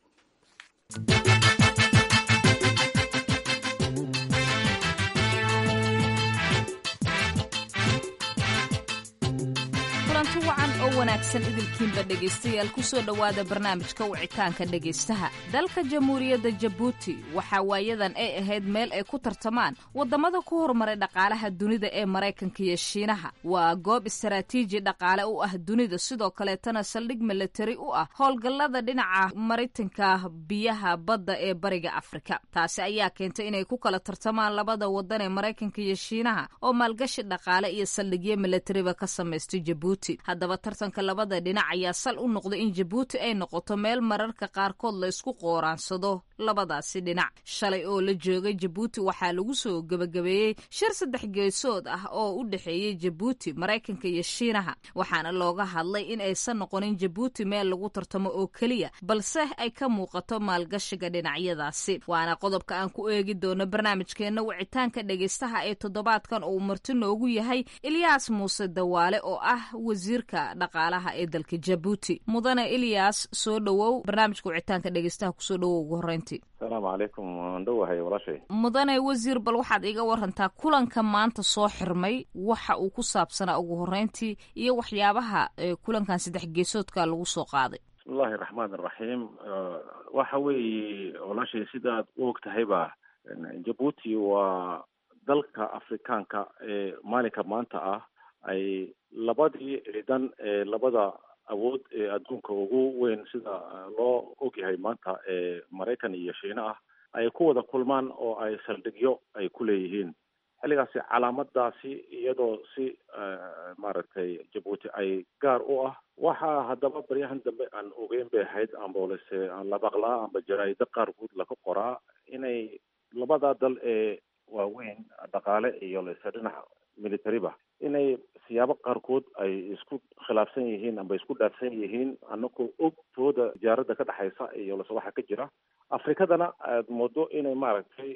kulanti wacan oo wanaagsan idilkiinba dhegaystayaal kusoo dhowaada barnaamijka wicitaanka dhegaystaha dalka jamhuuriyadda jabuuti waxaa waayadan ay ahayd meel ay ku tartamaan waddamada ku horumaray dhaqaalaha dunida ee maraykanka iyo shiinaha waa goob istaraatiiji dhaqaale u ah dunida sidoo kaleetana saldhig milatari u ah howlgallada dhinaca maritanka biyaha badda ee bariga afrika taasi ayaa keentay inay ku kala tartamaan labada waddan ee maraykanka iyo shiinaha oo maalgashi dhaqaale iyo saldhigyo milatariba ka samaystay jabuuti haddaba tartanka labada dhinac ayaa sal u noqday in jabuuti ay noqoto meel mararka qaarkood la isku qooraansado labadaasi dhinac shalay oo la joogay jabuuti waxaa lagu soo gebagabeeyey shir saddex geesood ah oo u dhexeeyey jabuuti maraykanka iyo shiinaha waxaana looga hadlay in aysan noqonin jabuuti meel lagu tartamo oo keliya balse ay ka muuqato maalgashiga dhinacyadaasi waana qodobka aan ku eegi doono barnaamijkeenna wicitaanka dhegaystaha ee toddobaadkan uu marti noogu yahay ilyaas muuse dawaale oo ah wasiirka dhaqaalaha ee dalka jabuuti mudane ilyas soo dhowow barnaamijka wicitaanka dhegeystaha kusoo dhowow ugu horreyntii asalaamu calaykum waan dhowahay walaashay mudane wasiir bal waxaad iga warantaa kulanka maanta soo xirmay waxa uu ku saabsanaa ugu horreyntii iyo waxyaabaha kulankan saddex geesoodka lagu soo qaaday bismillahi raxmaan iraxiim waxa weeye walaashay sidaad u og tahayba jabuuti waa dalka afrikaanka ee maalinka maanta ah ay labadii ciidan ee labada awood ee adduunka ugu weyn sida loo ogyahay maanta ee maraykan iyo shiine ah ay ku wada kulmaan oo ay saldhigyo ay ku leeyihiin xilligaasi calaamadaasi iyadoo si maaragtay jabuuti ay gaar u ah waxaa haddaba baryahan dambe aan ogeyn bay ahayd ambolese aan la maqlaa amba jaraaido qaarkood laga qoraa inay labada dal ee waaweyn dhaqaale iyo lese dhinaca militariba inay siyaabo qaarkood ay isku khilaafsan yihiin amba isku dhaafsan yihiin anagoo og tooda tijaarada ka dhexaysa iyo lase waxa ka jira afrikadana aad moodo inay maaragtay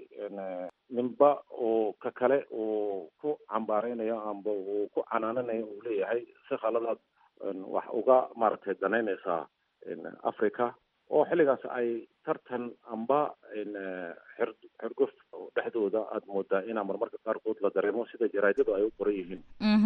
ninba oo ka kale uu ku cambaareynayo amba uu ku canaananayo uu leeyahay si khaladaad wax uga maaragtay danaynaysaa africa oo xilligaas ay tartan amba xer xergof dhexdooda aada moodaa inaa marmarka qaarkood la dareemo sida jaraadadu ay u qoran yihiin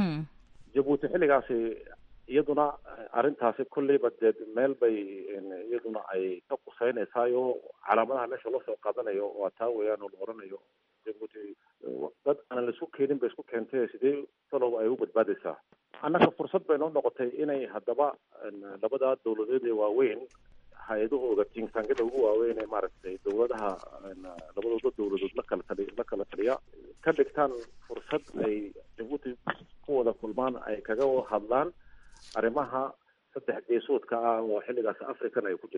jabuuti xilligaasi iyaduna arrintaasi kolleyba dee meel bay iyaduna ay ka quseynaysaayoo calaamadaha meesha loo soo qaadanayo waa taa weeyaan oo la oranayo jabuuti dad aanan laisku keenin bay isku keentay sidee talow ay u badbaadaysaa annaga fursad bay noo noqotay inay haddaba labada dawladeed ee waaweyn hay-adahooda tinktankada ugu waaweyn ee maaragtay dawladaha labadooda dawladood la kala tali la kala taliya ka dhigtaan fursad ay jabuuti ku wada kulmaan ay kaga hadlaan arrimaha saddex geesoodka ah oo xilligaas african ay ku jirto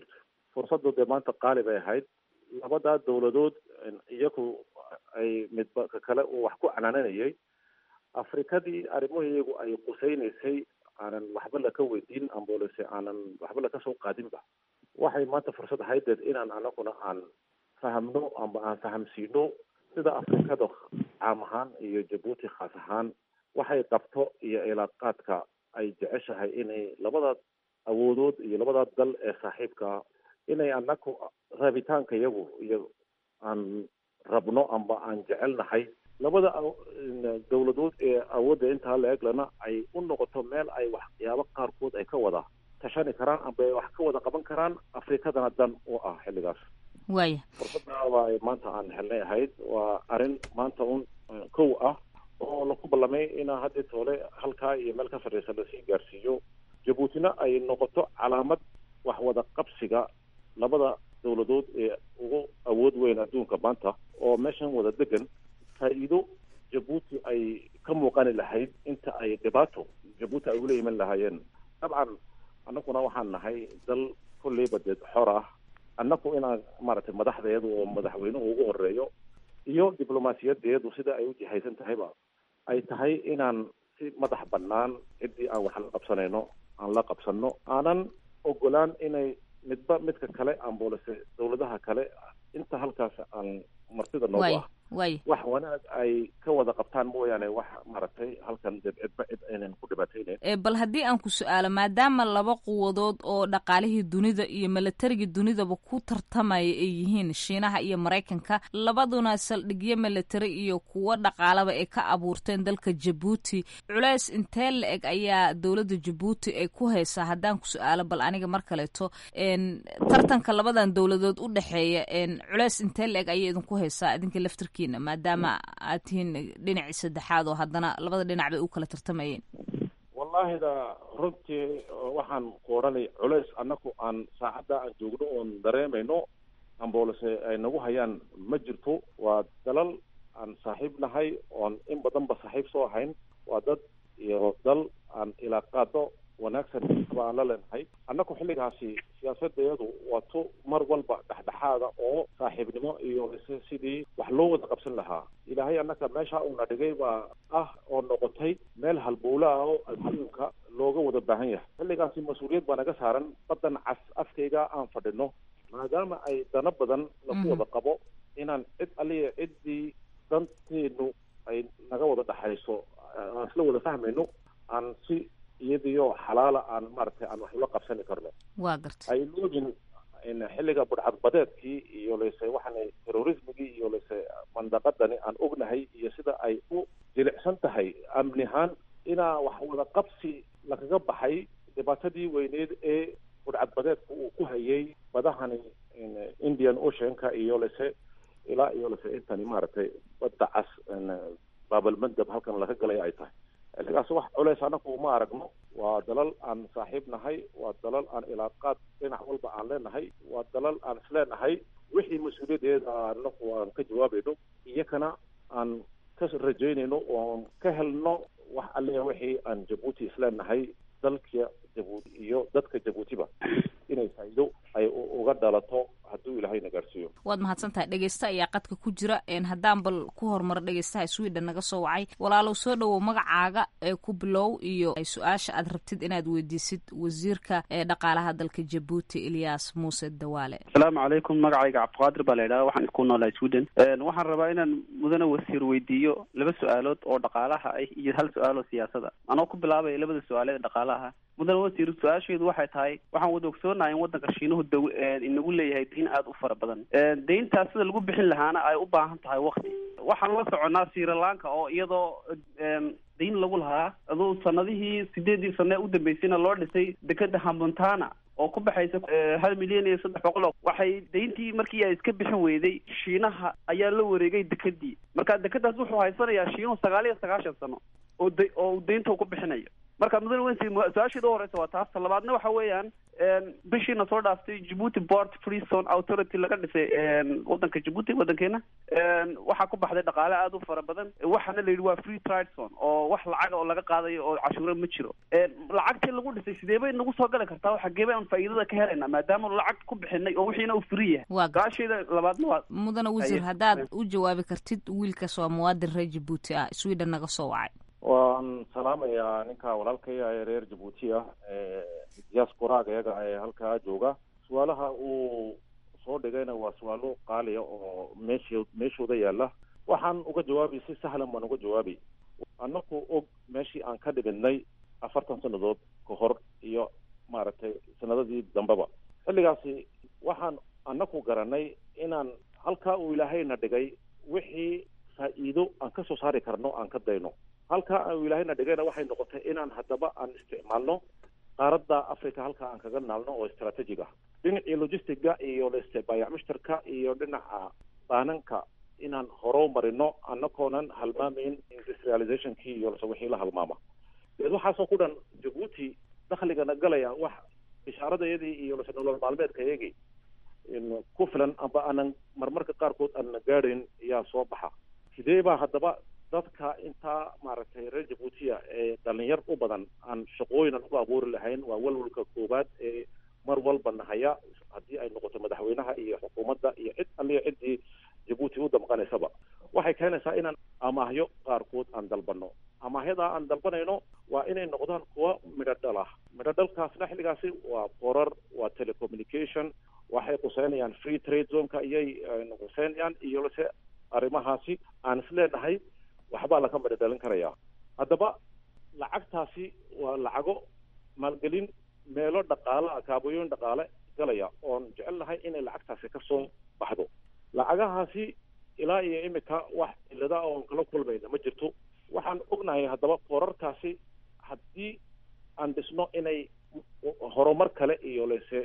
fursaddu dee maanta qaali bay ahayd labadaa dowladood iyagu ay midba ka kale uu wax ku canaananayay afrikadii arrimaheegu ay qusaynaysay aanan waxba laka weydiin ambolese aanan waxba laka soo qaadinba waxay maanta fursad haydeed inaan anaguna aan fahamno amba aan fahamsiino sida afrikada caam ahaan iyo jabuuti khaas ahaan waxay qabto iyo ilaaqaadka ay jeceshahay inay labada awoodood iyo labada dal ee saaxiibka inay anaku rabitaanka iyagu iyo aan rabno amba aan jecelnahay labada dowladood ee awoodda intaa la eglana ay u noqoto meel ay waxyaabo qaarkood ay ka wada tashani karaan amba ay wax ka wada qaban karaan afrikadana dan u ah xilligaas waaya fursadaaba ay maanta aan helnay ahayd waa arrin maanta un kow ah oo laku ballamay inaa haddii toole halkaa iyo meel ka sarreysa lasii gaarsiiyo jabuutina ay noqoto calaamad wax wada qabsiga labada dowladood ee ugu awood weyn adduunka maanta oo meeshan wada degan faa'iido jabuuti ay ka muuqani lahayd inta ay dhibaato jabuuti ay ula iman lahaayeen dabcan annaguna waxaan nahay dal kolleyba dee xor ah annagu inaan maaragtay madaxdeedu oo madaxweynuhu ugu horeeyo iyo diblomaasiyadeedu sida ay u jihaysan tahayba ay tahay inaan si madax bannaan ciddii aan wax la qabsanayno aan la qabsanno aanan ogolaan inay midba midka kale ambolese dowladaha kale inta halkaas aan martida noogu ah waay wax wanaag ay ka wada qabtaan mooyaane wax maaragtay halkan dee cidba cid aynan ku dhibaataynayn ee bal haddii aan ku su-aalo maadaama laba quwadood oo dhaqaalihii dunida iyo milatarigii dunidaba ku tartamaya ay yihiin shiinaha iyo maraykanka labaduna saldhigyo military iyo kuwo dhaqaalaba ay ka abuurteen dalka jabuuti culeys intee la eg ayaa dowladda jabuuti ay ku haysaa haddaan ku su-aalo bal aniga mar kaleeto tartanka labadan dowladood u dhexeeya culeys intee la eg ayay idinku haysaa idinka laftirkiina maadaama aad tihiin dhinacii saddexaad oo haddana labada dhinac bay u kala tartamayeen wallahida runtii waxaan ku odhanay culays annagu aan saacadda aan joogno oon dareemayno amboolese ay nagu hayaan ma jirto waa dalal aan saaxiib nahay oon in badanba saaxiib soo ahayn waa dad iyo dal aan ilaaqaado wanaagsan ba aan la leenahay annagu xilligaasi siyaasadeedu waa tu mar walba dhexdhexaada oo saaxiibnimo iyo sidii wax loo wada qabsan lahaa ilaahay annaga meesha uuna dhigay baa ah oo noqotay meel halbowle ah oo adduunka looga wada baahan yahay xilligaasi mas-uuliyad baa naga saaran badan cas afkayga aan fadhino maadaama ay dano badan laku wada qabo inaan cid aliya ciddii danteenu ay naga wada dhexayso aan isla wada fahmayno aan si iyadiyo xalaala aan maaragtay aan wax ula qabsani karno waa garta ay loogin xilliga budhcadbadeedkii iyo lase waxaana terrorismigii iyo lase mandaqadani aan ognahay iyo sida ay u jilicsan tahay amni ahaan inaa wax wada qabsi lagaga baxay dhibaatadii weyneed ee budhcadbadeedka uu ku hayay badahani indian oceanka iyo lase ilaa iyo lase intani maaragtay badda cas baabalmandab halkan laga galay ay tahay xilligaas wax culeys anagu ma aragno waa dalal aan saaxiib nahay waa dalal aan ilaaqaad dhinac walba aan leenahay waa dalal aan isleenahay wixii mas-uuliyadeeda anagu aan ka jawaabayno iyakana aan ka rajaynayno oon ka helno wax allia wixii aan jabuuti isleenahay dalka jabuuti iyo dadka jabuutiba inay faa'iido ay uga dhalato hadduu ilaahayna gaarsiiyo waad mahadsan tahay dhegeysta ayaa qadka ku jira haddaan bal ku horumaro dhegeystaha sweden naga soo wacay walaalow soo dhowow magacaaga ee ku bilow iyo su-aasha aad rabtid inaad weydiisid wasiirka ee dhaqaalaha dalka jabuuti ilyas muuse dawaale asalaamu calaykum magacayga cabdiqaadir baa la yidhaha waxaan ku noolahay sweden waxaan rabaa inaan mudane wasiir weydiiyo laba su-aalood oo dhaqaalaha ah iyo hal su-aal oo siyaasada anoo ku bilaabaya labada su-aaleed ee dhaqaalaha mudane wasiir su-aasheedu waxay tahay waxaan wada ogsoonahay in waddanka shiinuhu daw inagu leeyahay dayn aada u fara badan dayntaas sida lagu bixin lahaana ay u baahan tahay wakti waxaan la soconaa sirilanka oo iyadoo dayn lagu lahaa aduu sanadihii sideedii sane u dambeysayna loo dhisay dekeda hamontana oo ku baxaysa hal milyan iyo saddex boqol oo waxay dayntii markii ay iska bixin weyday shiinaha ayaa la wareegay dekedii marka dekedaas wuxuu haysanayaa shiinuhu sagaal iyo sagaashan sano oo da oo uu daynta ku bixinayo marka mudane wensi su-aashii u horeysa waa taas ta labaadna waxa weeyaan bishiina soo dhaaftay djibuuti port free zone authority laga dhisay wadanka djibuuti wadankeena waxaa ku baxday dhaqaale aada u fara badan waxaana la yidhi waa free trade zone oo wax lacaga oo laga qaadayo oo cashuuro ma jiro lacagtii lagu dhisay sidee bay nagu soo gali kartaa xagee bay aan faa'iidada ka helaynaa maadaama lacag ku bixinay oo wixiina uu free yahay gaashayda labaadna waa mudane wasiir haddaad u jawaabi kartid wiilkaas waa muwaadin reer djibuuti ah sweden naga soo wacay waan salaamayaa ninka walaalkaya ee reer jabuuti ah diasporaaga iyaga ee halkaa jooga su-aalaha uu soo dhigayna waa su-aalo qaaliya oo meesh meeshooda yaala waxaan uga jawaabay si sahlan baan uga jawaabay annaku og meeshii aan ka dhibidnay afartan sannadood ka hor iyo maaragtay sanadadii dambeba xilligaasi waxaan annaku garanay inaan halkaa uu ilaahayna dhigay wixii faa'iido aan ka soo saari karno aan ka dayno halkaa uu ilaahayna dhigayna waxay noqotay inaan haddaba aan isticmaalno qaaradda africa halkaa aan kaga naalno oo strategic ah dhinacii logistiga iyo leste baayac mushtarka iyo dhinaca baananka inaan horo marino annakoonan halmaamayn industrializationkii iyo lase wixii la halmaama deed waxaasoo ku dhan jabuuti dakhligana galaya wax bishaaradayadii iyo lase nolol maalmeedka iyagii ku filan amba aanan marmarka qaarkood aanna gaadhayn ayaa soo baxa sidee baa haddaba dadka intaa maaragtay reer jabuutiya ee dhalinyar u badan aan shaqooyinan u abuuri lahayn waa walwalka koowaad ee mar walba nahaya haddii ay noqoto madaxweynaha iyo xukuumadda iyo cid alliya ciddii jabuuti u damqanaysaba waxay keenaysaa inaan amaahyo qaarkood aan dalbano amaahyadaa aan dalbanayno waa inay noqdaan kuwa midho dhal ah midho dhalkaasna xilligaasi waa borar waa telecommunication waxay quseynayaan free trade zoneka iyay quseynayaan iyo lase arrimahaasi aan is leenahay waxbaa laga midho dhalin karayaa haddaba lacagtaasi waa lacago maalgelin meelo dhaqaala kaabooyin dhaqaale galaya oon jecel lahay inay lacagtaasi kasoo baxdo lacagahaasi ilaa iyo imika wax cilada oon kala kulmayna ma jirto waxaan ognahay haddaba borarkaasi haddii aan dhisno inay horumar kale iyo lese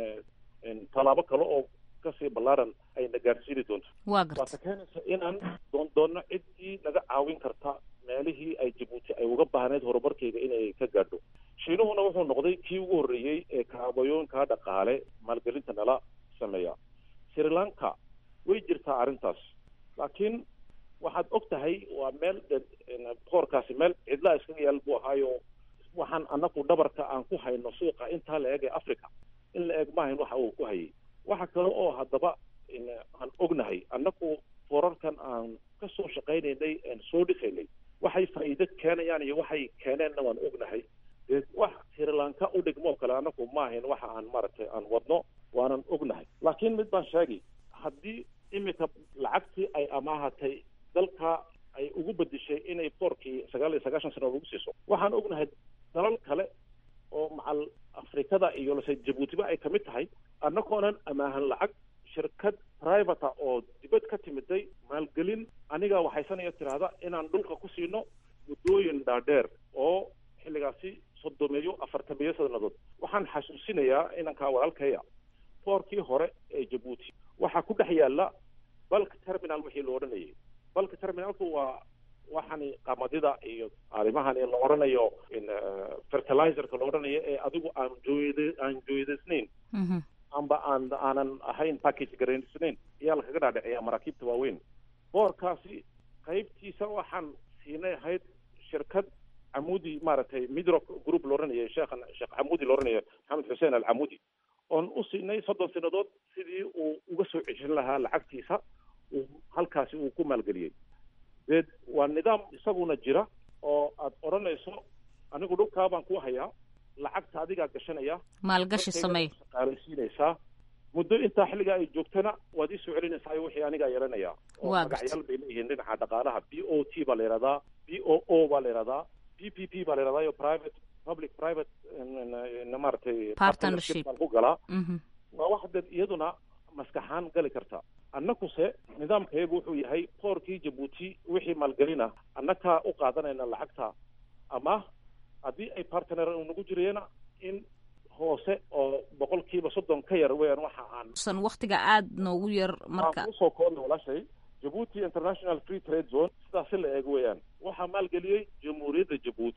tallaabo kale oo kasii ballaaran ayna gaarsiini doonto waata keenaysa inaan doon doonno ciddii naga caawin karta meelihii ay jabuuti ay uga baahneyd horumarkeyga inay ka gaadho shiinuhuna wuxuu noqday kii ugu horreeyey ee kaabayooyinka dhaqaale maalgelinta nala sameeya sri lanka way jirtaa arrintaas laakiin waxaad og tahay waa meel boorkaasi meel cidlaa iskaga yaal buu ahaayo waxaan annaku dhabarka aan ku hayno suuqa intaa la eg ee africa in la eg maahayn waxa uu ku hayay waxa kale oo haddaba aan ognahay annaku boorarkan aan ka soo shaqaynaynay aan soo dhisaynay waxay faa'iido keenayaan iyo waxay keeneenna waan ognahay dee wax sri lanka u dhigmoo kale annaku maahayn waxa aan maaragtay aan wadno waanan ognahay laakiin mid baan sheegi haddii iminka lacagtii ay amaahatay dalka ay ugu bedishay inay boorkii sagaal iyo sagaashan sano lagu siiso waxaan ognahay dalal kale oo macal afrikada iyo lase jabuutiba ay kamid tahay annagoonan amaahan lacag shirkad privata oo dibad ka timiday maalgelin aniga waxaysanaya tiraahda inaan dhulka ku siino muddooyin dhaadheer oo xilligaasi soddomeeyo afartameeyo sannadood waxaan xasuusinayaa inankaa walaalkaya boorkii hore ee jabuuti waxaa ku dhex yaala balk terminal wixii la odhanayay balka terminalku waa waxani qamadida iyo arrimahani la odhanayo fertilizerka la odhanayo ee adigu aan jooyd aan jooydaysnayn amba aan aanan ahayn package garaysnayn ayaa lakaga dhaadhiciyaa maraakiibta waaweyn boorkaasi qaybtiisa waxaan siinay ahayd shirkad camudi maaragtay midro group la odhanayo sheekhan sheekh camudi la odhanayo maxamed xuseen alcamudi oon u siinay soddon sanadood sidii uu uga soo ceshan lahaa lacagtiisa uu halkaasi uu ku maalgeliyey deed waa nidaam isaguna jira oo aad odhanayso anigu dhulkaa baan ku hayaa lacagta adigaa gashanaya maalgashi sameey shaqaalaysiinaysaa muddo intaa xilligaa ay joogtana waad ii soo celinaysaa wixii anigaa yeelanaya oo magacyaal bay leeyihiin dhinaca dhaqaalaha b o t baa la yihahdaa b o o baa la yihahdaa p p p baa la yihahdaa iyo private public private maaragtay partnership baan ku galaa waa wax dad iyaduna maskaxaan gali karta annakuse nidaamkayagu wuxuu yahay boorkii jabuuti wixii maalgelina annakaa u qaadanayna lacagta ama haddii ay partner nagu jirayana in hoose oo boqolkiiba soddon ka yar weeyaan waxa aan san waktiga aada noogu yar marka usoo koobna walaashay jabuuti international free trade zone sidaasi la eego weeyaan waxaa maalgeliyey jamhuuriyadda jabuuti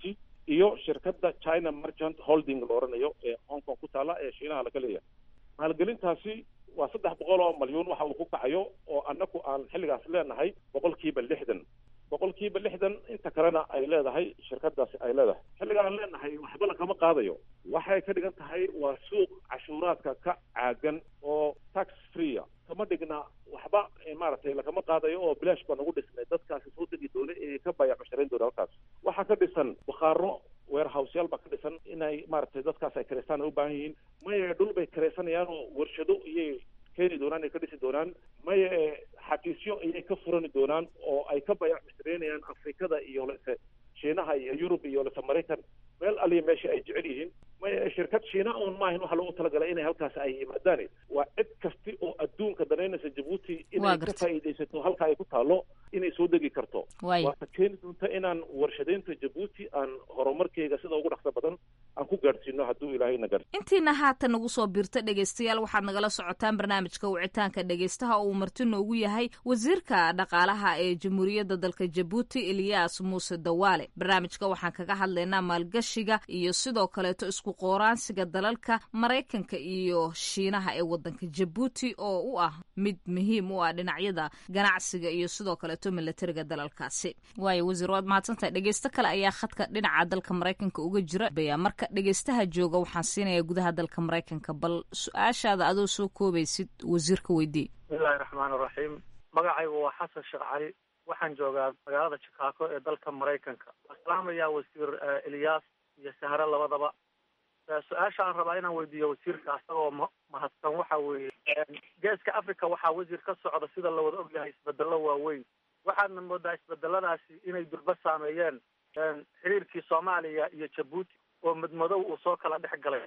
iyo shirkadda china merchant holding la oranayo ee hong kong ku taala ee shiinaha laga leeyahay maalgelintaasi waa saddex boqol oo malyuun waxa uu ku kacayo oo annaku aan xilligaas leenahay boqolkiiba lixdan boqolkiiba lixdan inta kalena ay leedahay shirkadaasi ay leedahay xilliga aan leenahay waxba lagama qaadayo waxay ka dhigan tahay waa suuq cashuuraadka ka caagan oo tax freea kama dhigna waxba maaragtay lagama qaadayo oo bilaash baa nagu dhisnay dadkaasi soo degi doona ee ka baya cusharayn doona halkaas waxaa ka dhisan bakhaaro warehouseyaal baa ka dhisan inay maaragtay dadkaas ay kareystaan ay u baahan yihiin maya dhul bay kareysanayaan oo warshado iyay keeni doonaan ay ka dhisi doonaan maya xafiisyo ayay ka furani doonaan oo ay ka bayac mushtareynayaan afrikada iyo lese shiinaha iyo yurub iyo lese maraykan meel aliya meesha ay jecel yihiin maya shirkad shiina oon maahan waxaa loogu talagalay inay halkaas ay yimaadaan waa cid kasti oo adduunka danaynaysa jabuuti inay ka faa'iidaysato halka ay ku taalo inay soo degi karto waata keeni doonta inaan warshadaynta jabuuti aan horumarkeyga sida ugu dhaqso badan aan ku gaadhsiino hadduu ilaahay na gaadhsiiyo intiina haatan nagu soo biirta dhegaystayaal waxaad nagala socotaan barnaamijka wicitaanka dhegaystaha oo uu marti noogu yahay wasiirka dhaqaalaha ee jamhuuriyadda dalka jabuuti eliyas muuse dawaale barnaamijka waxaan kaga hadlaynaa maalgashiga iyo sidoo kaleeto isku qooraansiga dalalka maraykanka iyo shiinaha ee wadanka jabuuti oo u ah mid muhiim u ah dhinacyada ganacsiga iyo sidoo kaleeto milatariga dalalkaasi waayo wasiir waad mahadsantahay dhegeysto kale ayaa khadka dhinaca dalka maraykanka uga jira baya marka dhegeystaha jooga waxaan siinayaa gudaha dalka maraykanka bal su-aashaada adoo soo koobaysid wasiirka weydii bismillahi raxmaan raxiim magacaygu waa xasan sheekh cali waxaan joogaa magaalada chicago ee dalka maraykanka waan salaamayaa wasiir eliyas iyo sahre labadaba su-aasha aan rabaa inaan weydiiyo wasiirka asagoo ma mahadsan waxa weeye geeska africa waxaa wasiir ka socda sida lawada ogyahay isbedelo waaweyn waxaadna moodaa isbedeladaasi inay durba saameeyeen xiriirkii soomaaliya iyo jabuuti oo madmadow uu soo kala dhex galay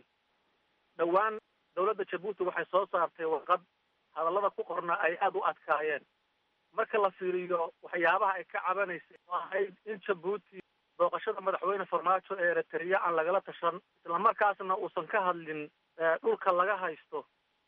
dhowaan dowladda jabuuti waxay soo saartay warqad hadallada ku qorna ay aada u adkaayeen marka la fiiriyo waxyaabaha ay ka cabanaysay oo ahayd in jabuuti booqashada madaxweyne farmaajo ee eritrea aan lagala tashan islamarkaasna uusan ka hadlin dhulka laga haysto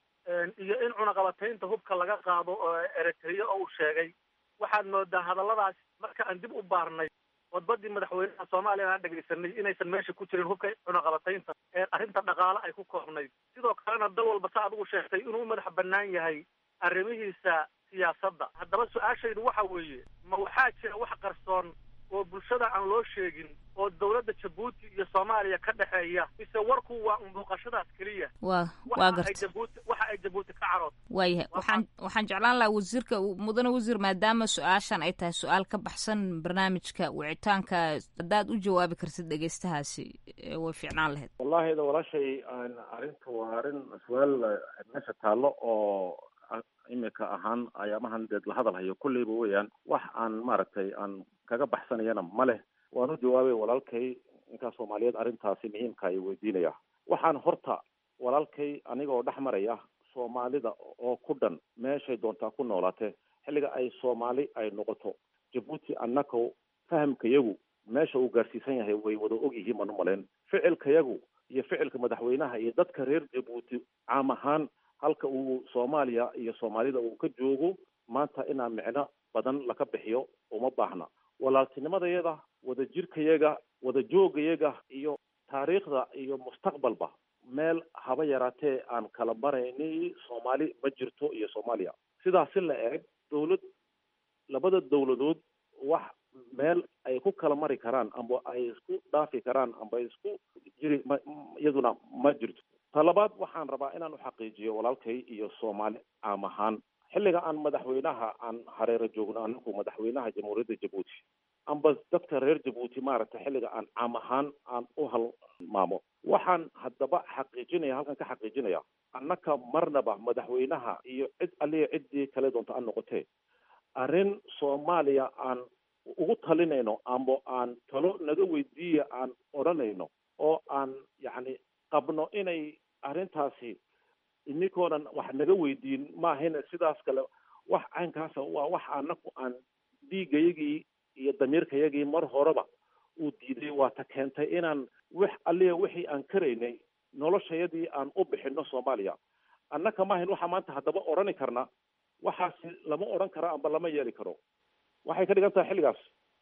iyo in cunaqabataynta hubka laga qaado oo eritrea oo uu sheegay waxaad moodaa hadalladaas marka aan dib u baarnay wadbadii madaxweynaha soomaaliya aan dhegaysanay inaysan meesha ku jirin hubka cunaqabataynta ee arrinta dhaqaale ay ku koobnayd sidoo kalena dal walba sa adigu sheegtay inuu madax bannaan yahay arrimihiisa siyaasadda haddaba su-aashaydu waxa weeye ma waxaa jira wax qarsoon oo bulshada aan loo sheegin oo dowladda jabuuti iyo soomaaliya ka dhexeeya mise warku waa unbuuqashadaas keliya wa waa garta jabuuti waxa ay jabuuti ka carood waayahay waxaan waxaan jeclaan lahaa wasiirka mudane wasiir maadaama su-aashan ay tahay su-aal ka baxsan barnaamijka wicitaanka haddaad u jawaabi kartid dhegeystahaasi way fiicnaan lahayd wallahi da walaashay arrinta waa arrin su-aal meesha taallo oo imika ahaan ayaamahan deed la hadal hayo kulleyba weeyaan wax aan maaragtay aan kaga baxsanayana ma leh waan u jawaabay walaalkay ninkaa soomaaliyeed arrintaasi muhiimka ay weydiinaya waxaan horta walaalkay anigoo dhex maraya soomaalida oo ku dhan meeshay doontaa ku noolaatee xilliga ay soomaali ay noqoto jabuuti annaka fahamkayagu meesha uu gaarsiisan yahay way wada og yihiin baan u malayn ficilkayagu iyo ficilka madaxweynaha iyo dadka reer jabuuti caam ahaan halka uu soomaaliya iyo soomaalida uu ka joogo maanta inaa micno badan laka bixiyo uma baahna walaaltinimadayada wada jirkayaga wada joogayaga iyo taariikhda iyo mustaqbalba meel haba yaraatee aan kala marayni soomaali ma jirto iyo soomaaliya sidaasi la eeg dowlad labada dowladood wax meel ay ku kala mari karaan amba ay isku dhaafi karaan amba isku jiri ma iyaduna ma jirto talabaad waxaan rabaa inaan u xaqiijiyo walaalkay iyo soomaali caam ahaan xilliga aan madaxweynaha aan hareero joogno anagu madaxweynaha jamhuuriyadda jabuuti amba dadka reer jabuuti maaragtay xilliga aan caam ahaan aan u halmaamo waxaan haddaba xaqiijinaya halkan ka xaqiijinaya annaka marnaba madaxweynaha iyo cid aliya ciddii kale doonta aan noqotee arrin soomaaliya aan ugu talinayno amba aan talo naga weydiiya aan odhanayno oo aan yacni qabno inay arrintaasi ininkoonan wax naga weydiin maahayna sidaas kale wax caynkaasa waa wax anaku aan dhiigayagii iyo damiirkayagii mar horeba uu diiday waa ta keentay inaan wix aliya wixii aan karaynay noloshayadii aan u bixino soomaaliya annaka maahayn waxaa maanta haddaba odhani karna waxaasi lama odhan karo amba lama yeeli karo waxay ka dhigan tahay xilligaas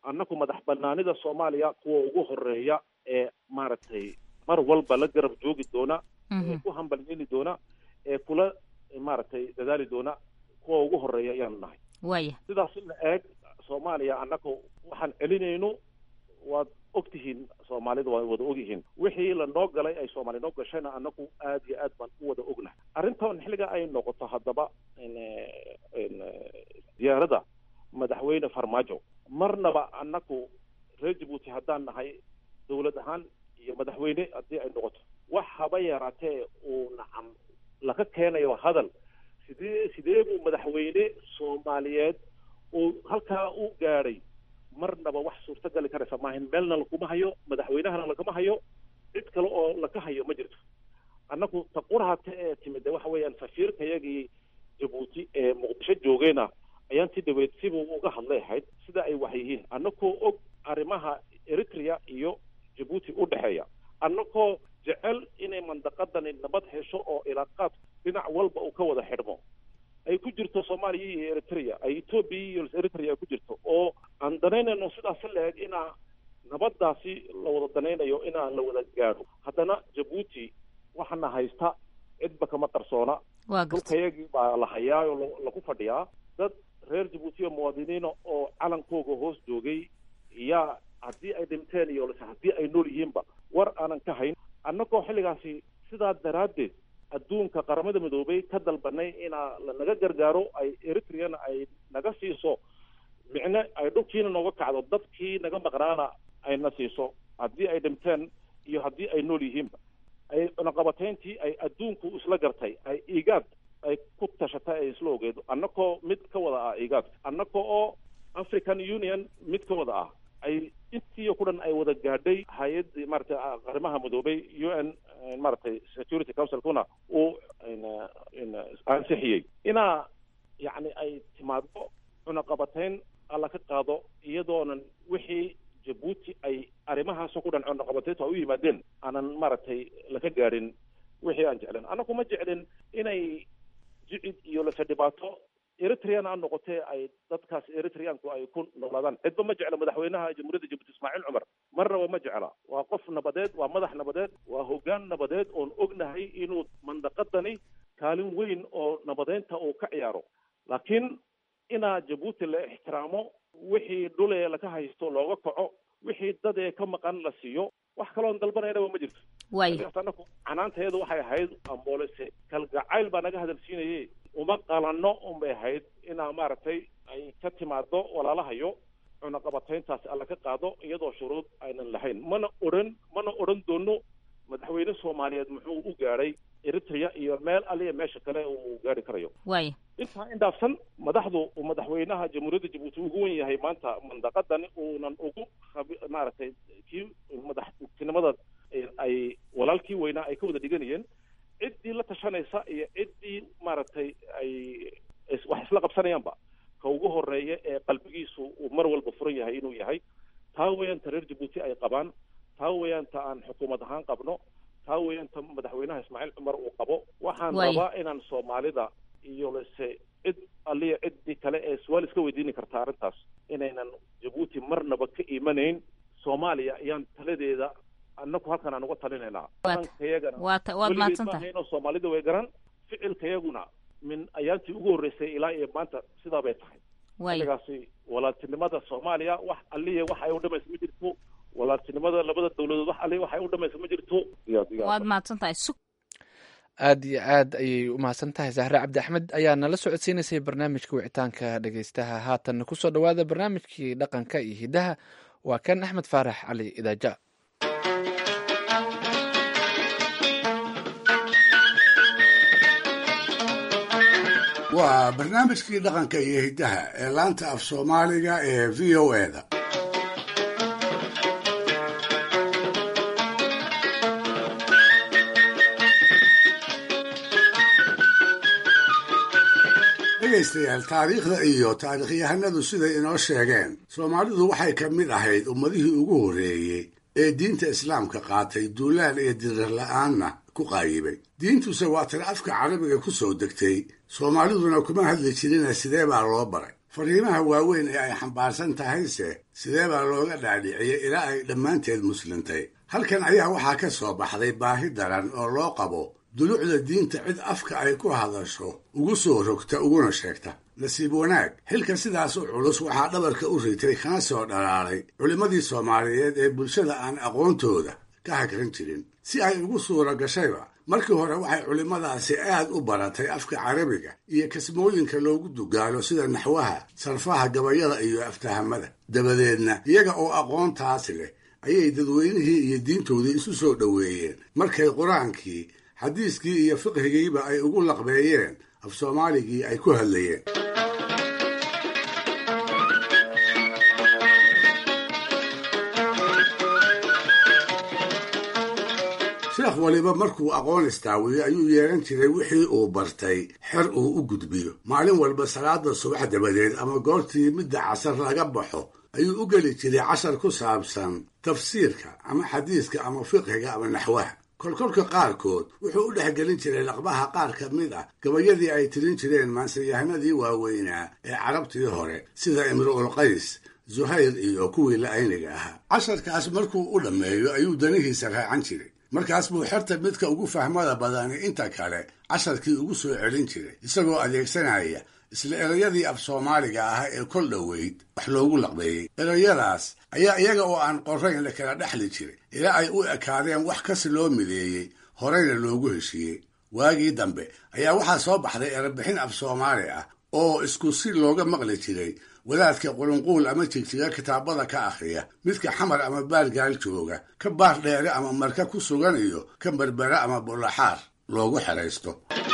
annaku madax banaanida soomaaliya kuwa ugu horeeya ee maaragtay mar walba la garab joogi doona ee ku hambalyeeli doona ee kula maaragtay dadaali doona kuwa ugu horeeya ayaanu nahay waaya sidaas in la eeg soomaaliya annaku waxaan celinayno waad og tihiin soomaalida waa wada ogyihiin wixii lanoo galay ay soomaali noo gashayna annaku aad iyo aad baan u wada ognahay arrintan xilliga ay noqoto haddaba diyaaradda madaxweyne farmaajo marnaba annaku reer jabuuti haddaan nahay dowlad ahaan iyo madaxweyne haddii ay noqoto wax haba yaraatee uu nacam laga keenayo hadal sidee sidee buu madaxweyne soomaaliyeed uu halkaa u gaadhay marnaba wax suurtagali karaysa maahin meelna laguma hayo madaxweynahana lagama hayo cid kale oo laga hayo ma jirto annaku taqurahata ee timid waxa weeyaan safiirkayagii jabuuti ee muqdisho joogeyna ayaan si dhaweyd sibuu uga hadlay ahayd sida ay wax yihiin annakoo og arrimaha eritrea iyo jabuuti u dhexeeya annakoo jecel inay mandaqadani nabad hesho oo ilaaqaad dhinac walba uu ka wada xidhmo ay ku jirto soomaaliya iyo eritrea ay etoobiya iyo eritrea ay ku jirto oo aan danaynayno sidaasi la-eg inaa nabadaasi la wada danaynayo inaa la wada gaadho haddana jabuuti waxaana haysta cidba kama qarsoona dhulkayagii baa la hayaa oo lagu fadhiyaa dad reer jabuuti oo muwaadiniina oo calankooga hoos joogay yaa haddii ay dhinteen iyo haddii ay nool yihiinba war aanan ka hayn annagoo xilligaasi sidaa daraaddeed adduunka qaramada midoobay ka dalbanay inaa lanaga gargaaro ay eritreana ay naga siiso micne ay dhulkiina nooga kacdo dadkii naga maqnaana ayna siiso haddii ay dhinteen iyo haddii ay nool yihiinba ay cunaqabatayntii ay adduunku isla gartay ay igaad ay ku tashatay ay isla ogeedo annakoo mid ka wada ah igaad annaka oo african union mid ka wada ah ay intii ku dhan ay wada gaadhay hay-addii maaragtay arrimaha midoobay u n maaragtay security councilkuna uu ansixiyey inaa yacni ay timaado cunaqabatayn alla ka qaado iyadoonan wixii jabuuti ay arrimahaasoo ku dhan cunaqabatayntu ay u yimaadeen aanan maaragtay laka gaadhin wixii aan jeclen annagu ma jeclin inay jicid iyo lase dhibaato eritrean ha noqotee ay dadkaas eritreanku ay ku noolaadaan cidba ma jecla madaxweynaha jamhuuriyadda jabuuti ismaaciil cumar marnaba ma jecla waa qof nabadeed waa madax nabadeed waa hoggaan nabadeed oon ognahay inuu mandaqadani kaalin weyn oo nabadeynta uu ka ciyaaro laakiin inaa jabuuti la ixtiraamo wixii dhulee laka haysto looga kaco wixii dad ee ka maqan la siiyo wax kaloon dalbanaynaba ma jirto anaku canaanteedu waxay ahayd amboolese kalgacayl baa naga hadalsiinaye uma qalanno unbay ahayd inaa maaragtay ay ka timaado walaalahayo cunaqabatayntaasi alla ka qaado iyadoo shuruud aynan lahayn mana odhan mana odhan doono madaxweyne soomaaliyeed muxuu u gaadhay eritrea iyo meel aliya meesha kale uu gaari karayo waaya intaa indhaafsan madaxdu uu madaxweynaha jamhuuriyadda jabuuti ugu wen yahay maanta mandaqadani uunan ugu maaragtay kii madaxtinimada ay walaalkii weynaa ay ka wada dhiganayeen ciddii la tashanaysa iyo ciddii maaragtay ay wax isla qabsanayaanba ka ugu horeeya ee qalbigiisu uu mar walba furan yahay inuu yahay taa weeyaan ta reer jabuuti ay qabaan taa weeyaan ta aan xukuumad ahaan qabno taa weeyaan ta madaxweynaha ismaaciil cumar uu qabo waxaan rabaa inaan soomaalida iyo lase cid aliya ciddii kale ee su-aal iska weydiini karta arrintaas inaynan jabuuti marnaba ka imanayn soomaaliya ayaan taladeeda annaku halkan aan uga talinaynaa kayagana waad mahadsantahay soomaalida way garan ficilkayaguna min ayaantii ugu horreysay ilaa iyo maanta sidaa bay tahay xilligaasi walaaltinimada soomaaliya wax aliya wax ay u dhamaysa ma jirto walaaltinimada labada dawladood wax aliya wax ay u dhamaysa ma jirto waad mahadsantahay aad iyo aad ayay u mahadsan tahay zahre cabdi axmed ayaa nala socodsiinaysay barnaamijka wicitaanka dhegeystaha haatan kusoo dhowaada barnaamijkii dhaqanka iyo hidaha waa kan axmed faarax cali idaaja waa barnaamijkii dhaqanka iyo hiddaha ee laanta af soomaaliga ee v o eda dhegaystayaal taariikhda iyo taariikhyahanadu siday inoo sheegeen soomaalidu waxay ka mid ahayd ummadihii ugu horreeyey ee diinta islaamka qaatay duulaan iyo dirir la-aanna ku qaayibay diintuse waa tan afka carabiga ku soo degtay soomaaliduna kuma hadli jirina sidee baa loo baray fariimaha waaweyn ee ay xambaarsan tahayse sidee baa looga dhaadhiciyey ilaa ay dhammaanteed muslintay halkan ayaa waxaa ka soo baxday baahi daran oo loo qabo dulucda diinta cid afka ay ku hadasho ugu soo rogta uguna sheegta nasiib wanaag xilka sidaas u culus waxaa dhabarka u ritay kana soo dhalaalay culimmadii soomaaliyeed ee bulshada aan aqoontooda ka hagran jirin si ay ugu suura gashayba markii hore waxay culimmadaasi aad u baratay afka carabiga iyo kasmooyinka loogu dugaalo sida naxwaha sarfaha gabayada iyo aftahamada dabadeedna iyaga oo aqoontaasi leh ayay dadweynihii iyo diintoodii isu soo dhoweeyeen markay qur-aankii xadiiskii iyo fiqhigiiba ay ugu laqbeeyeen af soomaaligii ay ku hadlayeen sheekh waliba markuu aqoon istaawiyo ayuu yeelan jiray wixii uu bartay xer uu u gudbiyo maalin walba salaada subax dabadeed ama goortii midda casar laga baxo ayuu u geli jiray cashar ku saabsan tafsiirka ama xadiiska ama fiqhiga ama naxwaha kolkolka qaarkood wuxuu u dhexgelin jiray laqbaha qaar ka mid ah gabayadii ay tirin jireen maansayahanadii waaweynaa ee carabtii hore sida imru'ul qays zuhayr iyo kuwii la-ayniga ahaa casharkaas markuu u dhammeeyo ayuu danihiisa raacan jiray markaas buu xerta midka ugu fahmada badani inta kale casharkii ugu soo celin jiray isagoo adeegsanaya isla erayadii af soomaaliga ah ee kol dhoweyd wax loogu laqbeeyey erayadaas ayaa iyaga oo aan qorayn la kala dhexli jiray ilaa ay u ekaadeen wax kasi loo mideeyey horeyna loogu heshiiyey waagii dambe ayaa waxaa soo baxday erebixin af soomaali ah oo isku si looga maqli jiray wadaadka qulunquul ama jigjiga kitaabada ka akhriya midka xamar ama baargaal jooga ka baar dheere ama marka ku sugan iyo ka berbera ama bullaxaar loogu xeraysto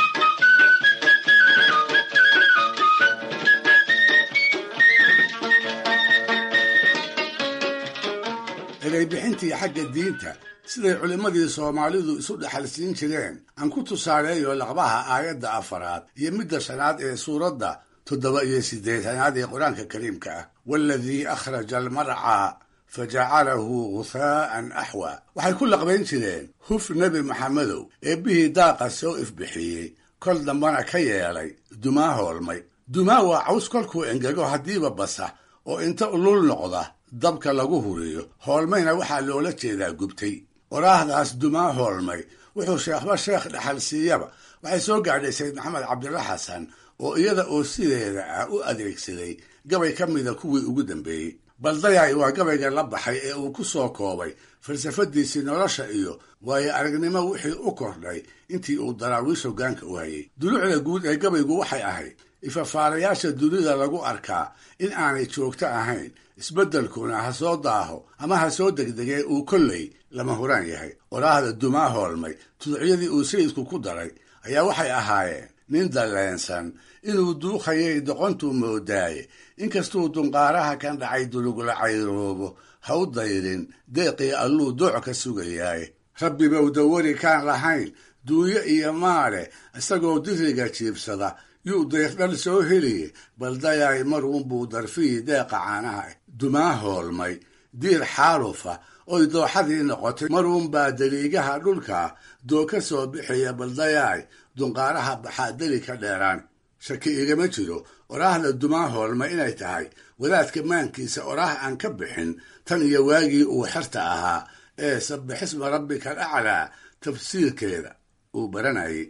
ereybixintii xagga diinta siday culimmadii soomaalidu isu dhexalsiin jireen aan ku tusaaleeyo laqbaha aayadda afaraad iyo midda shanaad ee suuradda toddoba iyo siddeetanaad ee qur-aanka kariimka ah waaladii akhraja almarcaa fa jacalahu ghuhaa'an axwa waxay ku laqbayn jireen huf nebi maxamedow eebbihii daaqa soo ifbixiyey kol dambana ka yeelay dumaa hoolmay dumaa waa caws kolkuu engego haddiiba basa oo inta ulul noqda dabka lagu huriyo hoolmayna waxaa loola jeedaa gubtay waraahdaas dumaa hoolmay wuxuu sheekhba sheekh dhexal siiyaba waxay soo gaadhay sayd maxamed cabdilla xasan oo iyada oo sideeda ah u adeegsaday gabay ka mida kuwii ugu dambeeyey baldayay waa gabayga la baxay ee uu ku soo koobay falsafadiisii nolosha iyo waayo aragnimo wixii u kordhay intii uu daraawiish hoggaanka u hayay dulucda guud ee gabaygu waxay ahayd ifafaarayaasha dunida lagu arkaa in aanay joogto ahayn isbeddelkuna ha soo daaho ama ha soo degdegee uu kolley lama huraan yahay waraahda dumaa hoolmay tuducyadii uu sayidku ku daray ayaa waxay ahaayeen nin dalleensan inuu duukhayay doqontuu moodaaye inkastuu dunqaaraha kan dhacay dulugla cayroobo ha u dayrin deeqii alluu dooc ka sugayaaye rabbibow dawari kaan lahayn duunyo iyo maale isagoo diriga jiibsada yuu deeqdhal soo heliye baldayaay maruunbuu darfihii deeqa caanaha dumaa hoolmay diir xaalufa oy dooxadii noqotay maruunbaa daliigaha dhulka doo ka soo bixiya baldayaay dunqaaraha baxaa deli ka dheeraan shaki igama jiro oraahda dumaa hoolma inay tahay wadaadka maankiisa oraah aan ka bixin tan iyo waagii uu xerta ahaa ee sabbixisma rabbika alaclaa tafsiirkeeda uu baranayay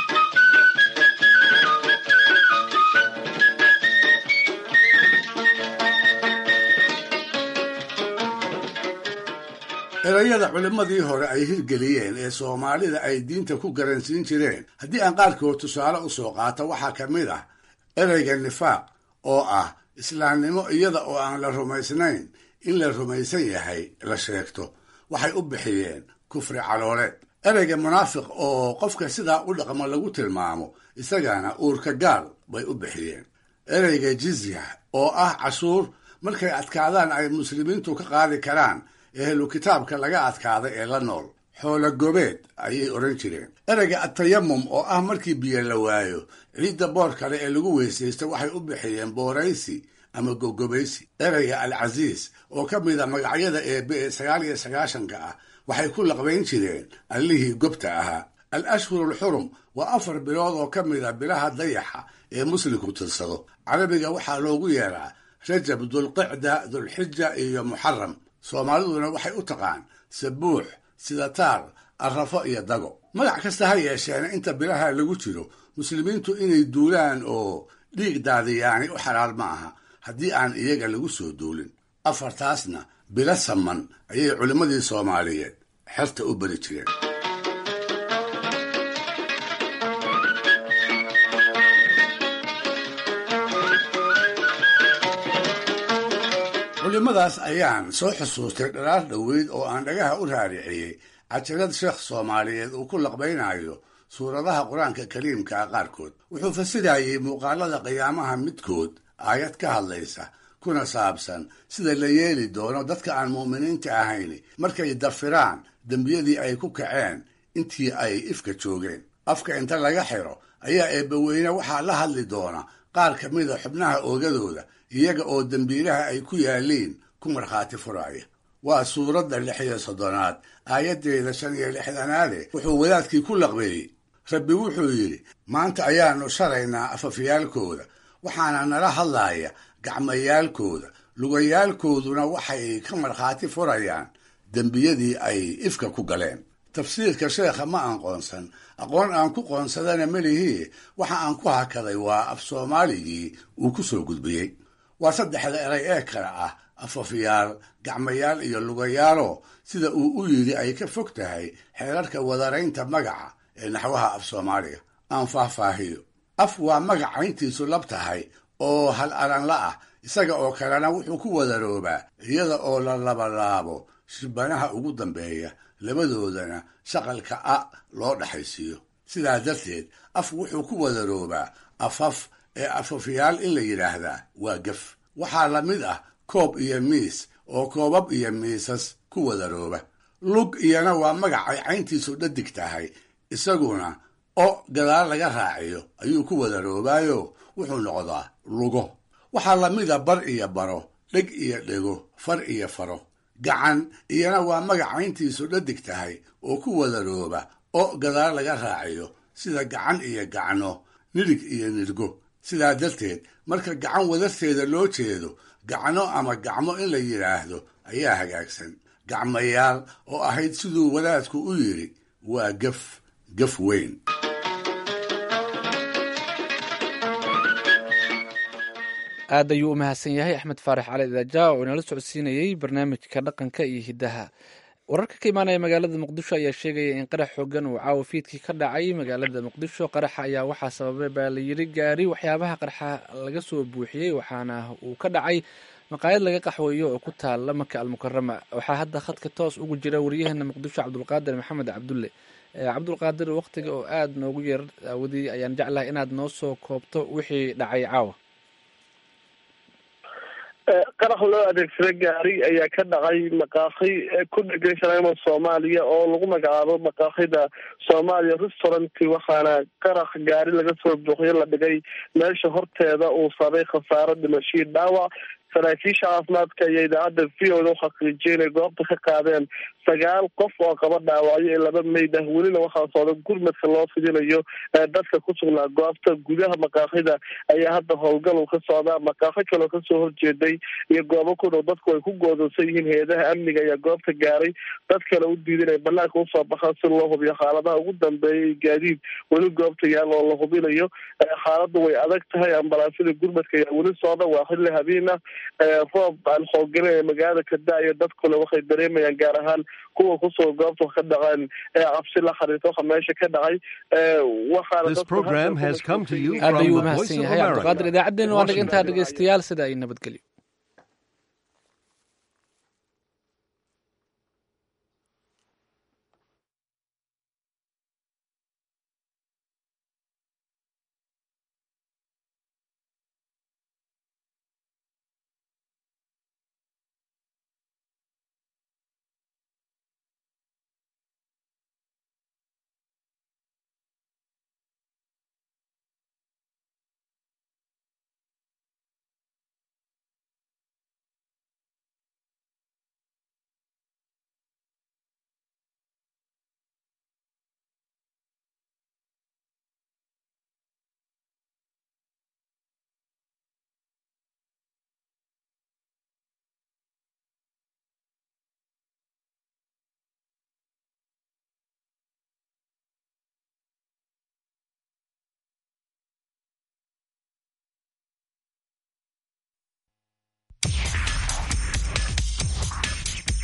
erayada culimmadii hore ay hirgeliyeen ee soomaalida ay diinta ku garansiin jireen haddii aan qaarkood tusaale u soo qaato waxaa ka mid ah ereyga nifaaq oo ah islaamnimo iyada oo aan la rumaysnayn in la rumaysan yahay la sheegto waxay u bixiyeen kufri calooleed ereyga munaafiq oo qofka sidaa u dhaqmo lagu tilmaamo isagana uurka gaal bay u bixiyeen ereyga jizya oo ah cashuur markay adkaadaan ay muslimiintu ka qaadi karaan ehlu kitaabka laga adkaaday ee la nool xoolo gobeed ayay odhan jireen ereyga atayamum oo ah markii biyo la waayo ciidda boor kale ee lagu weysaysto waxay u bixiyeen booraysi ama gogobaysi ereyga alcasiis oo ka mid a magacyada eebe ee sagaal iyo sagaashanka ah waxay ku laqbayn jireen allihii gobta ahaa al ashhuru alxurum waa afar bilood oo ka mid a bilaha dayaxa ee muslimku tirsado carabiga waxaa loogu yeeraa rajab dulqicda dulxija iyo muxaram soomaaliduna waxay u taqaan sabuux sidataar arrafo iyo dago magac kasta ha yeesheena inta bilaha lagu jiro muslimiintu inay duulaan oo dhiig daadiyaani u xalaal ma aha haddii aan iyaga lagu soo duulin afartaasna bilo saman ayay culimmadii soomaaliyeed xerta u beri jireen culimmadaas ayaan soo xusuustay dhalaar dhoweyd oo aan dhagaha u raariciyey cajalad sheekh soomaaliyeed uu ku laqbaynayo suuradaha qur-aanka kariimka ah qaarkood wuxuu fasirayey muuqaalada qiyaamaha midkood aayad ka hadlaysa kuna saabsan sida la yeeli doono dadka aan mu'miniinta ahayn markay dafiraan dembiyadii ay ku kaceen intii ay ifka joogeen afka inta laga xiro ayaa eebbaweyne waxaa la hadli doona qaar ka mida xubnaha oogadooda iyaga oo dembiilaha ay ku yaaliin ku markhaati furaya waa suuradda lix iyo soddonaad aayaddeeda shan iyo lixdanaade wuxuu wadaadkii ku laqbeeyey rabbi wuxuu yidhi maanta ayaannu sharaynaa afafyaalkooda waxaana nala hadlaaya gacmayaalkooda lugayaalkooduna waxay ka markhaati furayaan dembiyadii ay ifka ku galeen tafsiirka sheekha ma aan qoonsan aqoon aan ku qoonsadana melihii waxa aan ku hakaday waa af soomaaligii uu ku soo gudbiyey waa saddexda eray ee kale ah afafyaal gacmayaal iyo lugayaalo sida uu u yidhi ay ka fog tahay xeerarka wadaraynta magaca ee naxwaha af soomaaliga aan faahfaahiyo af waa magac cayntiisu lab tahay oo hal aranla ah isaga oo kalena wuxuu ku wadaroobaa iyada oo la labalaabo shibanaha ugu dambeeya labadoodana shaqalka a loo dhaxaysiiyo sidaa darteed af wuxuu ku wadaroobaa afaf ee afafyaal in la yidhaahdaa waa gef waxaa la mid ah koob iyo miis oo koobab iyo miisas ku wadarooba lug iyana waa magacay cayntiisu dhadig tahay isaguna o gadaal laga raaciyo ayuu ku wadaroobaayo wuxuu noqdaa lugo waxaa la mida bar iyo baro dheg iyo dhego far iyo faro gacan iyana waa magac cayntiisu dhadig tahay oo ku wadarooba o gadaal laga raaciyo sida gacan iyo gacno nidhig iyo nidhgo sidaa darteed marka gacan wadarteeda loo jeedo gacno ama gacmo in la yidhaahdo ayaa hagaagsan gacmayaal oo ahayd siduu wadaadku u yidhi waa gef gef weyn aad ayuu u mahadsan yahay axmed faarax cali daaja oo inala socodsiinayey barnaamijka dhaqanka iyo hiddaha wararka ka imaanaya magaalada muqdisho ayaa sheegaya in qarax xoogan uu caawa fiidkii ka dhacay magaalada muqdisho qaraxa ayaa waxaa sababay baa la yidhi gaari waxyaabaha qarxa laga soo buuxiyey waxaana uu ka dhacay maqaayad laga qaxweeyo oo ku taala maka almukarama waxaa hadda khadka toos ugu jira waryaheena muqdisho cabdulqaadir maxamed cabdulle cabdulqaadir waqtiga oo aada noogu yeer aawadii ayaan jeclahay inaad noo soo koobto wixii dhacay caawa qarax loo adeegsada gaari ayaa ka dhacay maqaaqi ku dhegan shaleemo soomaaliya oo lagu magacaabo maqaaqida soomaaliya restaurant waxaana qarax gaari laga soo buuxiyo la dhigay meesha horteeda uu sabay khasaaro dhimashii dhaawac saraakiisha caafimaadka iyo idaacadda v o da u xaqiijiyay inay goobta ka qaadeen sagaal qof oo qaba dhaawacyo ee laba meyd ah welina waxaa socda gurmadka loo fidinayo dadka ku sugnaa goobta gudaha maqaaqida ayaa hadda howlgal uu ka socdaa maqaaqo kaleo kasoo horjeeday iyo goobo ku dhow dadku ay ku goodonsan yihiin hay-adaha amniga ayaa goobta gaaray dad kale u diidan ay banaanka usoo baxaan si loo hubiyo xaaladaha ugu dambeeya gaadiid weli goobta yaal oo la hubinayo xaaladdu way adag tahay ambalaasyada gurmadka ayaa weli socda waa xilli habeen ah roob aan xooganin ee magaalada ka da-aya dadkuna waxay dareemayaan gaar ahaan kuwa kusoo goobta ka dhaqaan ee cabsi la xariirta waxa meesha ka dhacay aad ayuu umahadsan yahay cabdiqaadir idaacaddeen waa dhig intaa dhegeystayaal sida ay nabadgelyo